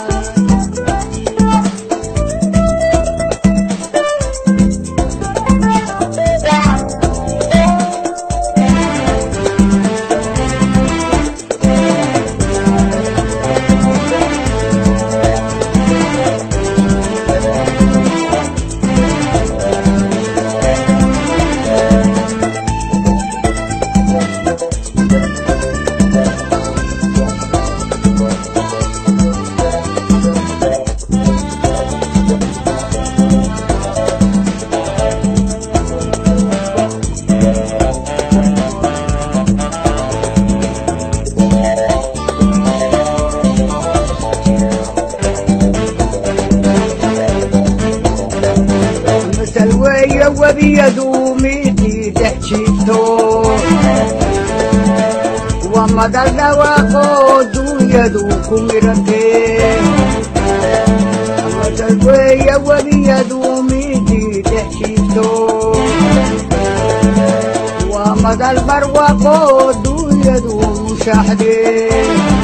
masal weeye webiyadu midii dhex jirto waa madal dhawaaqo duunyadu ku midhantee masal weeye webiyadu midii dhex jirto waa madal barwaaqo duunyadu mushaxdee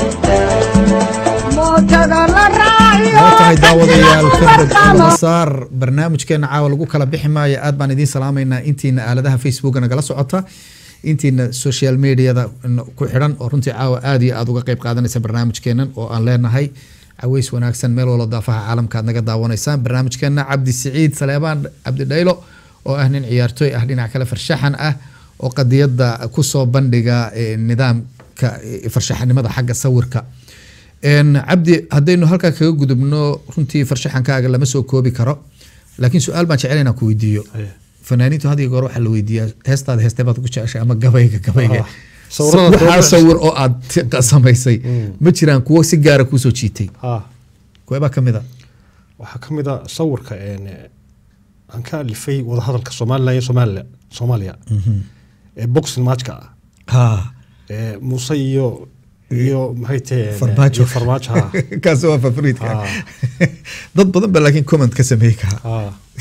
mootada la raaciyo
waa tahay daawadayaal
barqamo.
kadib masaar barnaamijkeena caawa lagu kala bixi maayo aad baan idiin salaamaynaa intiina aaladaha facebooka nagala socota intiina social mediada ku xidhan oo runtii caawa aad iyo aad uga qeyb qaadanaysa barnaamijkeenan oo aan leenahay caweys wanaagsan meel walba daafaha caalamka aad naga daawanaysaan barnaamijkeena cabdi siciid saleebaan cabdi dhaylo oo ah nin ciyaartooy ah dhinac kale farshaxan ah oo qadiyada kusoo bandhiga eh, nidaamka eh, farshaxanimada xagga sawirka Een, cabdi haddaynu halkaa kaga gudubno runtii farshaxankaaga lama soo koobi karo laakiin su-aal baan jecel inaan ku weydiiyo
Aye.
fanaaniintu had iyo goor waxaa la weydiiyaa heestaada heestee baad ku jeceshay ama gabayga gabayga
Ah, sawirada
waxaa
doorbidaysa.
sawir oo aad ti- samaysay ma jiraan kuwo si gaara kuusoo jiitay
ha
kuwebaa ka mid a
waxaa ka mid a sawirka een, eh, aan ka alifay wadahadalka somalilan iyo somalilan soomaaliya ee boxing matchka ah
ha
ee muuse iyo iyo maxay taheen
farmaajo
iyo farmaajo ha
kaasi waa favoriitka
Ah.
dad badan ba laakiin comment ka sameey karaa
ha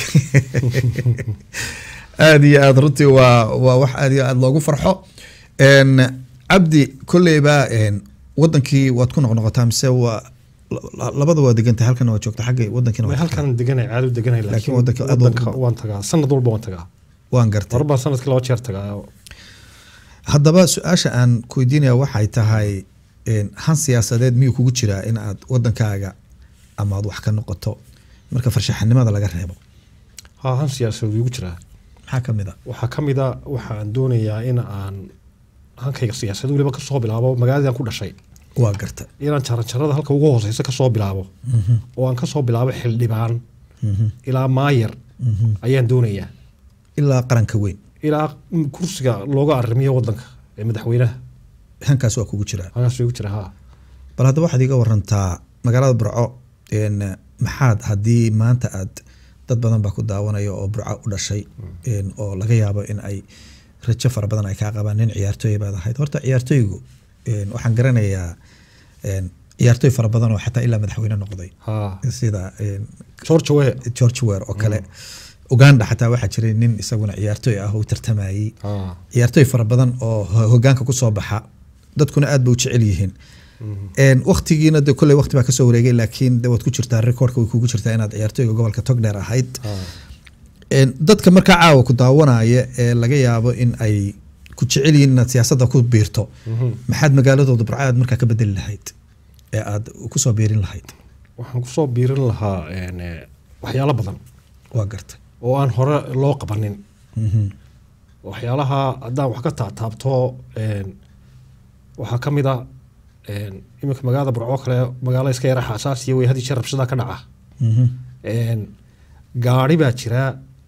aad iyo aad runtii waa waa wax aad iyo aad loogu farxo Een, cabdi kolleyba een, wadankii waad ku noqnoqotaa mise waa la- labada waa degantay halkana waa joogta xagga wadankiina
way
waa joogtaa.
halkan deganay caado deganay
Laakiin
laakiin
wadanka aad
wadanka
ugu-
waan tagaa sanad walba waan tagaa
waan gartay
mar baan sanadkii laba jeer tagaa
haddaba su-aasha aan ku weydiinaya waxay tahay een, han siyaasadeed miyuu kugu jiraa in aad wadankaaga ama aad wax ka noqoto marka farshaxanimada laga reebo
ha han siyaasadeed igu jiraa
maxaa ka mid a
waxaa ka mid a waxaan doonayaa in aan hankayga siyaasadda weliba kasoo bilaabo magaaladaan ku dhashay
waa garta
inaan jaranjarada halka ugu hooseysa kasoo bilaabo oo aan kasoo bilaabo xildhibaan ilaa maayar ayaan doonayaa
ilaa qaranka weyn
ilaa kursiga looga arrimiyo wadanka ee madaxweynaha
hankaas waa kugu jiraa
halkaas igu jira ha
bal hadda waxaad iga warantaa magaalada burco een, maxaad haddii maanta aad dad badan baa ku daawanaya oo burco u dhashay een, oo laga yaabo in ay rajo fara badan ay kaa qabaan nin ciyaartooy baad ahayd horta ciyaartooygu een, waxaan garanayaa een, ciyaartooy fara badan oo xataa ilaa madaxweyne noqday
ha
sida een,
george we
george wer oo kale uganda xataa waxaa jiray nin isaguna ciyaartooy ah oo u tartamayey
ha
ciyaartooy fara badan oo ho- hogaanka kusoo baxa dadkuna aad bay u jecel yihiin Een, waqtigiina de kolley waqti baa kasoo wareegay laakiin de waad ku jirtaa recordka way kugu jirtaa inaad ciyaartooyga gobolka togdheer ahayd
ha
Een, dadka markaa caawa ku daawanaya ee laga yaabo in ay ku jecel yihiin inaad siyaasadda ku biirto maxaad magaaladooda burco aad markaa ka bedeli lahayd ee aad kusoo biirin lahayd
waxaan kusoo biirin lahaa een, eh, waxyaalo badan
waa garta
oo aan hore loo qabanin waxyaalaha haddaan wax ka taataabto een, waxaa ka mid a een, iminka magaalada burco kale magaalo iska yara xaasaasiya wey hadii jeer rabshadaa ka dhaca
Mhm.
Een, gaari baa jira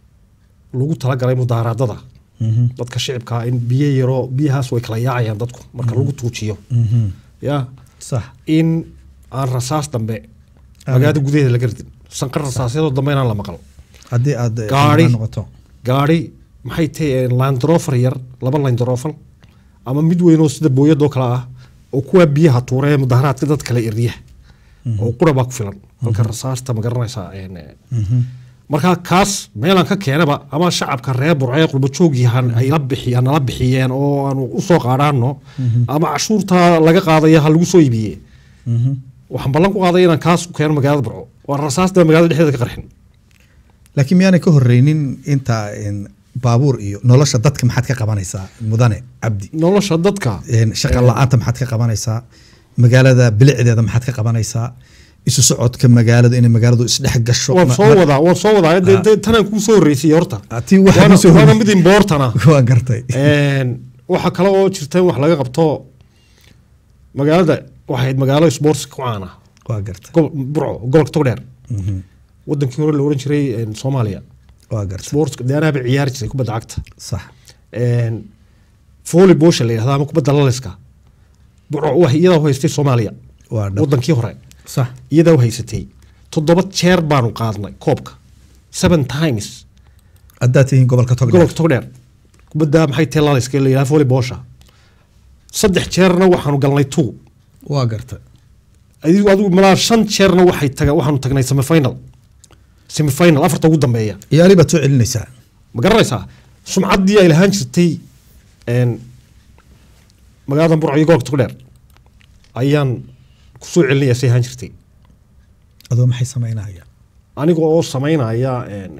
lagu talagalay mudaaraadada
Mhm.
dadka shicibka in biyo yaroo biyahaas way kala yaacayaan dadku marka lagu tuujiyo
Mhm.
ya
sax
in aan rasaas dambe magaalada gudaheeda laga ridin sanqar rasaasyadoo dambe inaan la maqal
haddii aad eh,
Gaari.
xildhibaan noqoto
gaari maxay tahay landrofer yar laba landrofer ama mid weyn oo sida booyadoo kale ah oo kuwa biyaha tuura ee mudaharaadka dad kale erya oo qura baa ku filan halka rasaasta ma garanaysaa een, marka kaas meelaan ka keenaba ama shacabka reer burcee qurbajoogii han ay la bixiy nala bixiyeen oo aanu usoo qaadhaano ama cashuurta laga qaadaya ha lagu soo iibiye waxaan ballan ku qaaday inaan kaas ku keeno magaalada burco waa rasaasta magaalada dhexdeeda ka qarxin
laakiin miyaanay ka horeynin inta een, baabuur iyo nolosha dadka maxaad ka qabanaysaa mudane cabdi
nolosha dadka
Een, shaqa la-aanta maxaad ka qabanaysaa magaalada bilicdeeda maxaad ka qabanaysaa isu socodka magaalada inay magaaladu isdhex gasho
waan
Ma-
soo
ma-
wadaa waan soo wadaa dee- dee tanaan kuu soo horreysay horta
Ah, tii waxaa
Waana-
kusoo
waana
horreysay.
mid imboortana
waan gartay
Een, waxaa kale oo jirta in wax laga qabto magaalada waxay ahayd magaalo sports ku caana
waa gartay
gobo- burco gobolka togdheer wadankii hore la oran jiray een, soomaaliya
waa gartay
sports deanaaba ciyaari jiray kubadda cagta
sax
Een, volleyballsha la yidhahda ama kubadda laliska burco wax iyadaa u haystay soomaaliya
waa dhab
wadankii hore
sax
iyadaa u haysatay toddoba jeer baanu qaadnay koobka seven times
haddaad tihiin gobolka togdheer
gobolka togdheer kubadda maxay tahay laliska la yidhahda volleyballsha saddex jeerna waxaanu galnay two
waa gartay
adigu adigu malaa shan jeerna waxay taga waxaanu tagnay semifinal semifinal afarta ugu dambeeya
ciyaari baad soo celinaysaa
ma garanaysaa sumcaddii ay lahaan jirtay een, magaalada burco iyo gobolka togdheer ayaan kusoo celinaya say ahaan jirtay
adoo maxay samaynaya
aniga oo samaynaya een,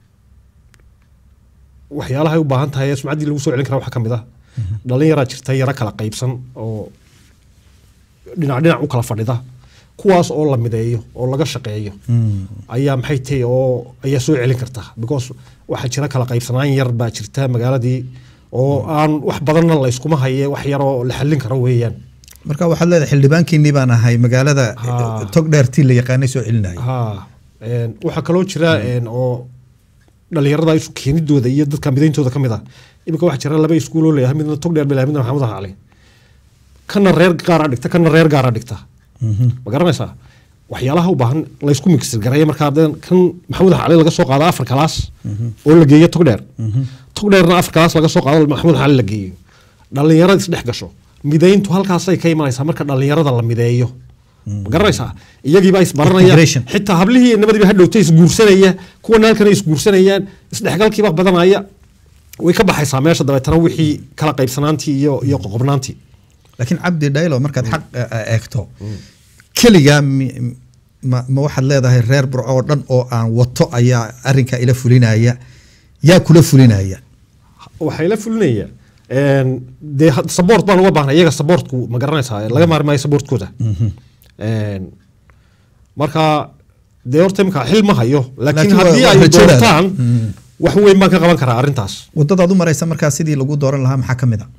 waxyaalaha ay u baahan tahay ee sumcaddii lagu soo celin kara waxaa ka mid ah dhalinyaraa jirta yaro kala qaybsan oo dhinac dhinac u kala fadhida kuwaas oo la mideeyo oo laga shaqeeyo ayaa maxay tahay oo ayaa soo celin karta because waxaa jira kala qaybsanaan yar baa jirta magaaladii oo aan wax badanna la iskuma haye wax yaroo la xallin karo weeyaan
marka waxaad leedahay xildhibaankiinii baan ahay magaalada
Ha.
togdheertii la yaqaanay soo celinaya
ha een, waxaa kaloo jira een, oo dhalinyarada isu keenidooda iyo dadka midayntooda ka mid ah iminka waxaa jira laba iskuul oo leeyahay midna togdheer baa midna maxamed cali kana reer gaara dhigta kana reer gaara dhigta ma garanaysaa waxyaalaha u baahan laysku migsir gareeya markaa hadee kan maxamed cali laga soo qaado afar kalaas oo la geeyo togdheer togdheerna afar kalaas laga soo qaado maxamed cali la geeyo dhalinyarada isdhex gasho midayntu halkaasay ka imanaysaa marka dhalinyarada la mideeyo ma garanaysaa iyagiibaa isbaranaya
Integration.
xitaa hablihii iyo nimadiiba hadhowta isguursanaya kuwana halkan ay isguursanayaan isdhexgalkiiba badanaya way ka baxaysaa meesha dabeetana wixii kala qaybsanaantii iyo iyo qoqobnaantii
laakiin cabdi dhaylo markaad xaq eh, eh, eegto keligaa mi- ma ma waxaad leedahay reer burco oo dhan oo aan wato ayaa arinkaa ila fulinaya yaa kula fulinaya
waxay la fulinaya een, dee had- support baan uga baahnay iyaga supportku ma garanaysaa laga maari maayo supportkooda Een, marka dee horta imika xil ma hayo laakiin
Laakiin waa-
haddii
waa
ay
rajadaada.
doortaan wax weyn baan ka qaban karaa arrintaas
wadadaad u maraysa markaa sidii lagu dooran lahaa maxaa ka mid a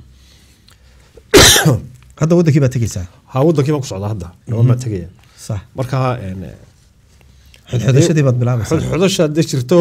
hadda wadankii baad tegeysaa
ha wadankii baan ku socdaa hadda dhawaan baan tegaya
sax
marka een,
xodxodashadii baad bilaabaysaa
xodxodasha hadday jirto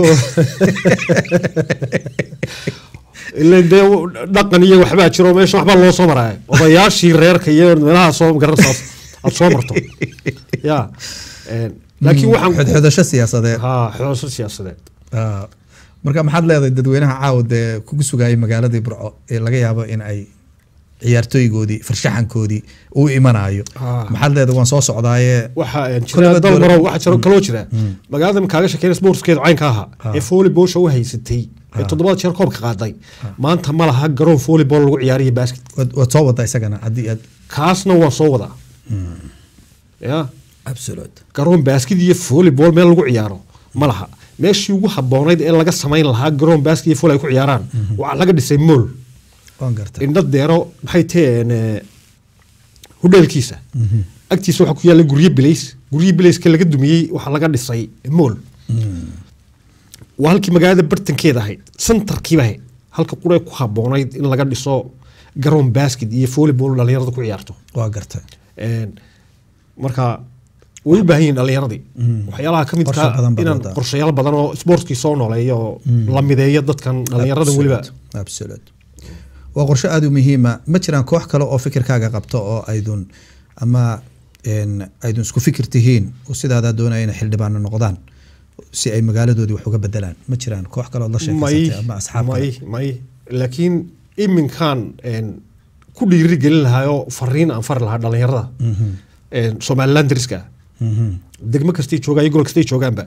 ila dee dhaqan iyo waxbaa jiro meesha waxbaa loo soo maraya odayaashii reerka iyo meelaha soo garanaysaa aad soo marto ya een, laakiin waxaan ku-
xodxodasho siyaasadeed
ha xodxodasho siyaasadeed
Ah, marka maxaad leedahay dadweynaha caawa dee kugu sugayay magaaladii burco ee laga yaabo in ay ciyaartooygoodii farshaxankoodii uu imanayo
Ah.
maxaad leedahay waan soo socdaaye
waxaa een,
Kulaba
jira dal
dowlad-
marow waxaa jiro kaloo jira magaalada makaaga sheekeyn sportskeedu caynka ahaa ee volleyballsha u haysatay ee toddobada jeer koobka qaaday maanta ma laha garoon volleyball lagu ciyaariyo basket
waad waad soo wadaa isagana haddii aad
kaasna waan soo wadaa ya
absolute
garoon baaskid iyo volleyball meel lagu ciyaaro ma laha meeshii ugu haboonayd ee laga samayn lahaa garoon baaskid iyo volley ay ku ciyaaraan waxaa laga dhisay mool
waan gartay
indho deero maxay taheen hudheelkiisa agtiisa waxaa ku yaalla guryo bilays guryo bilayska laga dumiyey waxaa laga dhisay mool waa halkii magaalada bartankeeda ahayd centerkiiba ahayd halka qura ku haboonayd in laga dhiso garoon basket iyo volleyball dhalinyarada ku ciyaarto
waa gartay
Een, marka way u baahan yihiin dhalinyaradii waxyaalaha ka
Qorshe
midka
badan baad
inaan
wadaa.
qorshayaal badan oo sportskii soo nooleeyo oo la mideeyo dadkan dhalinyarada weliba
Absolute, absolute. waa qorshe aada u muhiima ma jiraan koox kale oo fikirkaaga qabto oo aydun ama een, aydun isku fikir tihiin oo sidaadaa doonaya inay xildhibaano noqdaan si ay magaaladoodii wax uga bedelaan ma jiraan koox kale ood la
may
sheekaysatay ama asxaab
may
kale
may laakiin iminkan een, ku dhiiri gelin lahaa oo fariin aan fari lahaa dhallinyarada een, somaliland dariska ah degmo kastay joogaan iyo gobol kastay joogaanba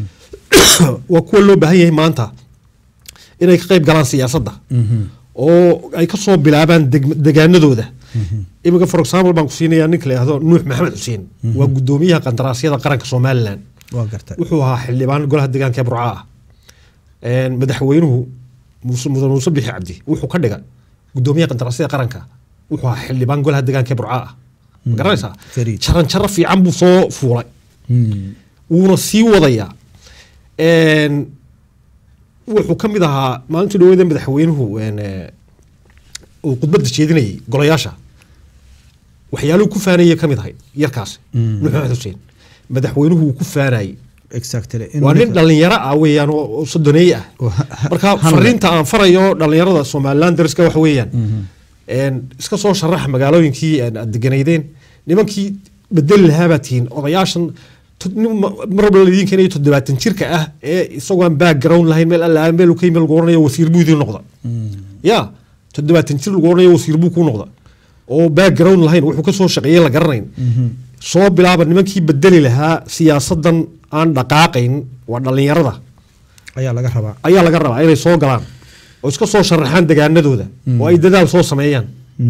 waa kuwa loo baahan yahay maanta inay ka qayb galaan siyaasadda oo ay ka soo bilaabaan degm- degaanadooda iminka for example baan ku siinayaa ninka la yihahdo nuux maxamed xuseen waa gudoomiyaha qandaraasyada qaranka somalilan
waa gartay
wuxuu ahaa xildhibaan golaha deegaanka ee burca ah Een, madaxweynuhu muuse mudan muuse bixi cabdi wuxuu ka dhiga gudoomiyaha qandaraasyada qaranka wuxuu ahaa xildhibaan golaha deegaanka ee burca ah ma garanaysaa
Fariid.
jaran jaro fiican buu soo fuulay wuuna sii wadayaa Een, wuxuu ka mid ahaa maalintii dhaweeda madaxweynuhu een, eh, uu khudbadda jeedinayay golayaasha waxyaaluhu ku faanayay ka mid ahay yarkaas nuux maxamed xuseen madaxweynuhu uu ku faanayay
exactly
waa nin dhalinyaro ah weeyaan oo oo sodoneeye ah
Oo ha- ha-
marka
hanle.
fariinta aan farayo dhalinyarada somaliland dariska waxa weeyaan een, iska soo sharaxa magaalooyinkii een, aad deganaydeen nimankii bedeli lahaa baa tihiin odayaashan to- nin ma- mar walba ladiin keenayo toddobaatan jirka ah ee isagoo aan background lahayn meel alla meel uu ka yimid lagu oranayo wasiir buu idiin noqda ya toddobaatan jir lagu oranayo wasiir buu kuu noqda oo background lahayn wuxuu ka soo shaqeeyey la garanayn soo bilaaba nimankii bedeli lahaa siyaasadan aan dhaqaaqayn waa dhalinyarada
ayaa laga rabaa
ayaa laga rabaa inay soo galaan oo iska soo sharaxaan degaanadooda oo ay dadaal soo sameeyaan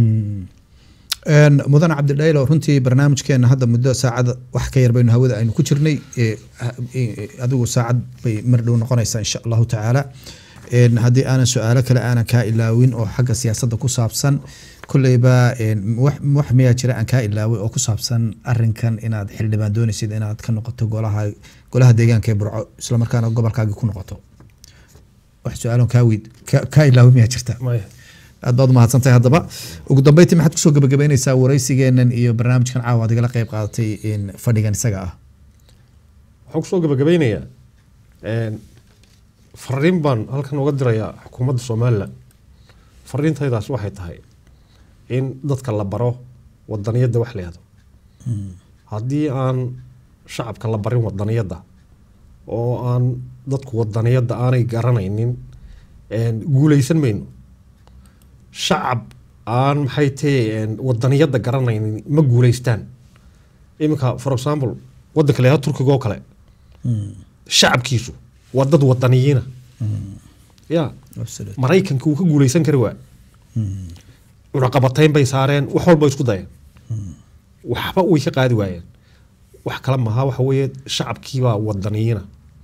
Een, mudan cabdidhaylo runtii barnaamijkeena hadda muddo saacada wax ka yar baynu hawada aynu ku jirnay ee, ha- ee, adigu saacad bay mar dhow noqonaysaa insha allahu tacaala Een, haddii aanan su-aalo kale aanan kaa ilaawin oo xagga siyaasadda ku saabsan kolleyba een, wax wax miyaa jira aan kaa ilaaway oo ku saabsan arinkan inaad xildhibaan doonaysid inaad ka noqoto golaha golaha deegaanka ee burco islamarkaana gobolkaagi ku noqoto wax su-aaloon kaa weyd ka- kaa ilaaway miyaa jirta aad baad umahadsan tahay haddaba ugu dambeyntii maxaad kusoo gabagabeyneysaa wareysigeenan iyo barnaamijkan caawa aad igala qayb qaadatay in fadhigan isaga ah
waxaan kusoo gabagabeynayaa een, fariin baan halkan uga dirayaa xukuumadda somalilan fariintaydaas waxay tahay in dadka la baro wadaniyadda wax la yihahdo haddii aan shacabka la barin wadaniyadda oo aan dadku wadaniyadda aanay garanaynin een, guuleysan mayno shacab aan maxay tahe wadaniyadda garanaynin ma guuleystaan iminka for example wadanka la yihahdo turkiga oo kale shacabkiisu waa dad wadaniyiina ya maraykanka uu ka guuleysan kari waa cunaqabatayn bay saareen wax walba isku dayeen waxba way ka qaadi waayeen wax kale maha waxa weeye shacabkiibaa wadaniyiina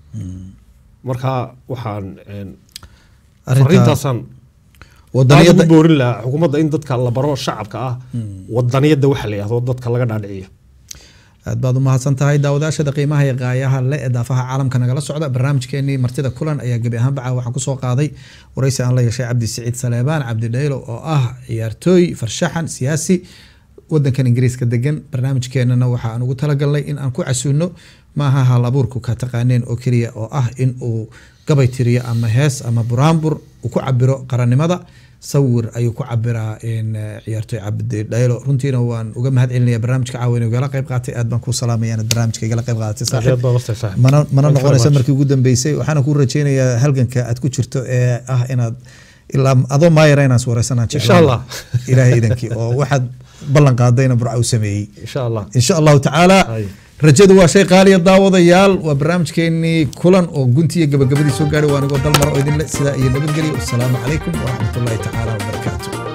marka waxaan een,
Arrinta-
fariintaasaan aad
wadaniyadda
ugu boorin lahaa xukuumadda in dadka la baro shacabka ah wadaniyadda waxa la yihahdo dadka laga dhaadhiciyo
aad baad umahadsan tahay daawadaashada qiimaha iyo qaayaha le ee daafaha caalamka nagala socda barnaamijkeenii martida kulan ayaa gebi ahaan baca waxaan kusoo qaaday wareysi aan la yeeshay cabdi siciid saleebaan cabdi dhaylo oo ah ciyaartooy farshaxan siyaasi wadankan ingiriiska degan barnaamijkeenana waxa aan ugu talagalnay in aan ku casuuno maaha hal abuurku ka taqaaneen oo keliya oo ah in uu gabay tiriyo ama hees ama buraanbur uu ku cabiro qarannimada sawir ayuu ku cabiraa in eh, ciyaartooy cabdi dhaylo runtiina waan uga mahad celinaya barnaamijka caawa inuu igala qayb qaatay aad baan kuu salaamaya inaad barnaamijka igala qayb qaadatay saaxiib mana mana noqonaysa markii ugu dambeysay waxaana kuu rajeynayaa halganka aad ku jirto ee ah inaad ilaa adoo maayara inaan wareysanaan
Insha Allah.
ilaahay idankii oo waxaad ballan qaadayna burca uu sameeyey
insha allah
insha allahu tacaala
Hay.
rajadu waa shay qaaliya daawadayaal waa barnaamijkeenii kulan oo guntiya gabagabadii soo gaadhay waa anigoo dal maro oo idinle sidaa iyo nabadgelyo wasalaamu calaykum waraxmatullaahi tacaala wabarakaatu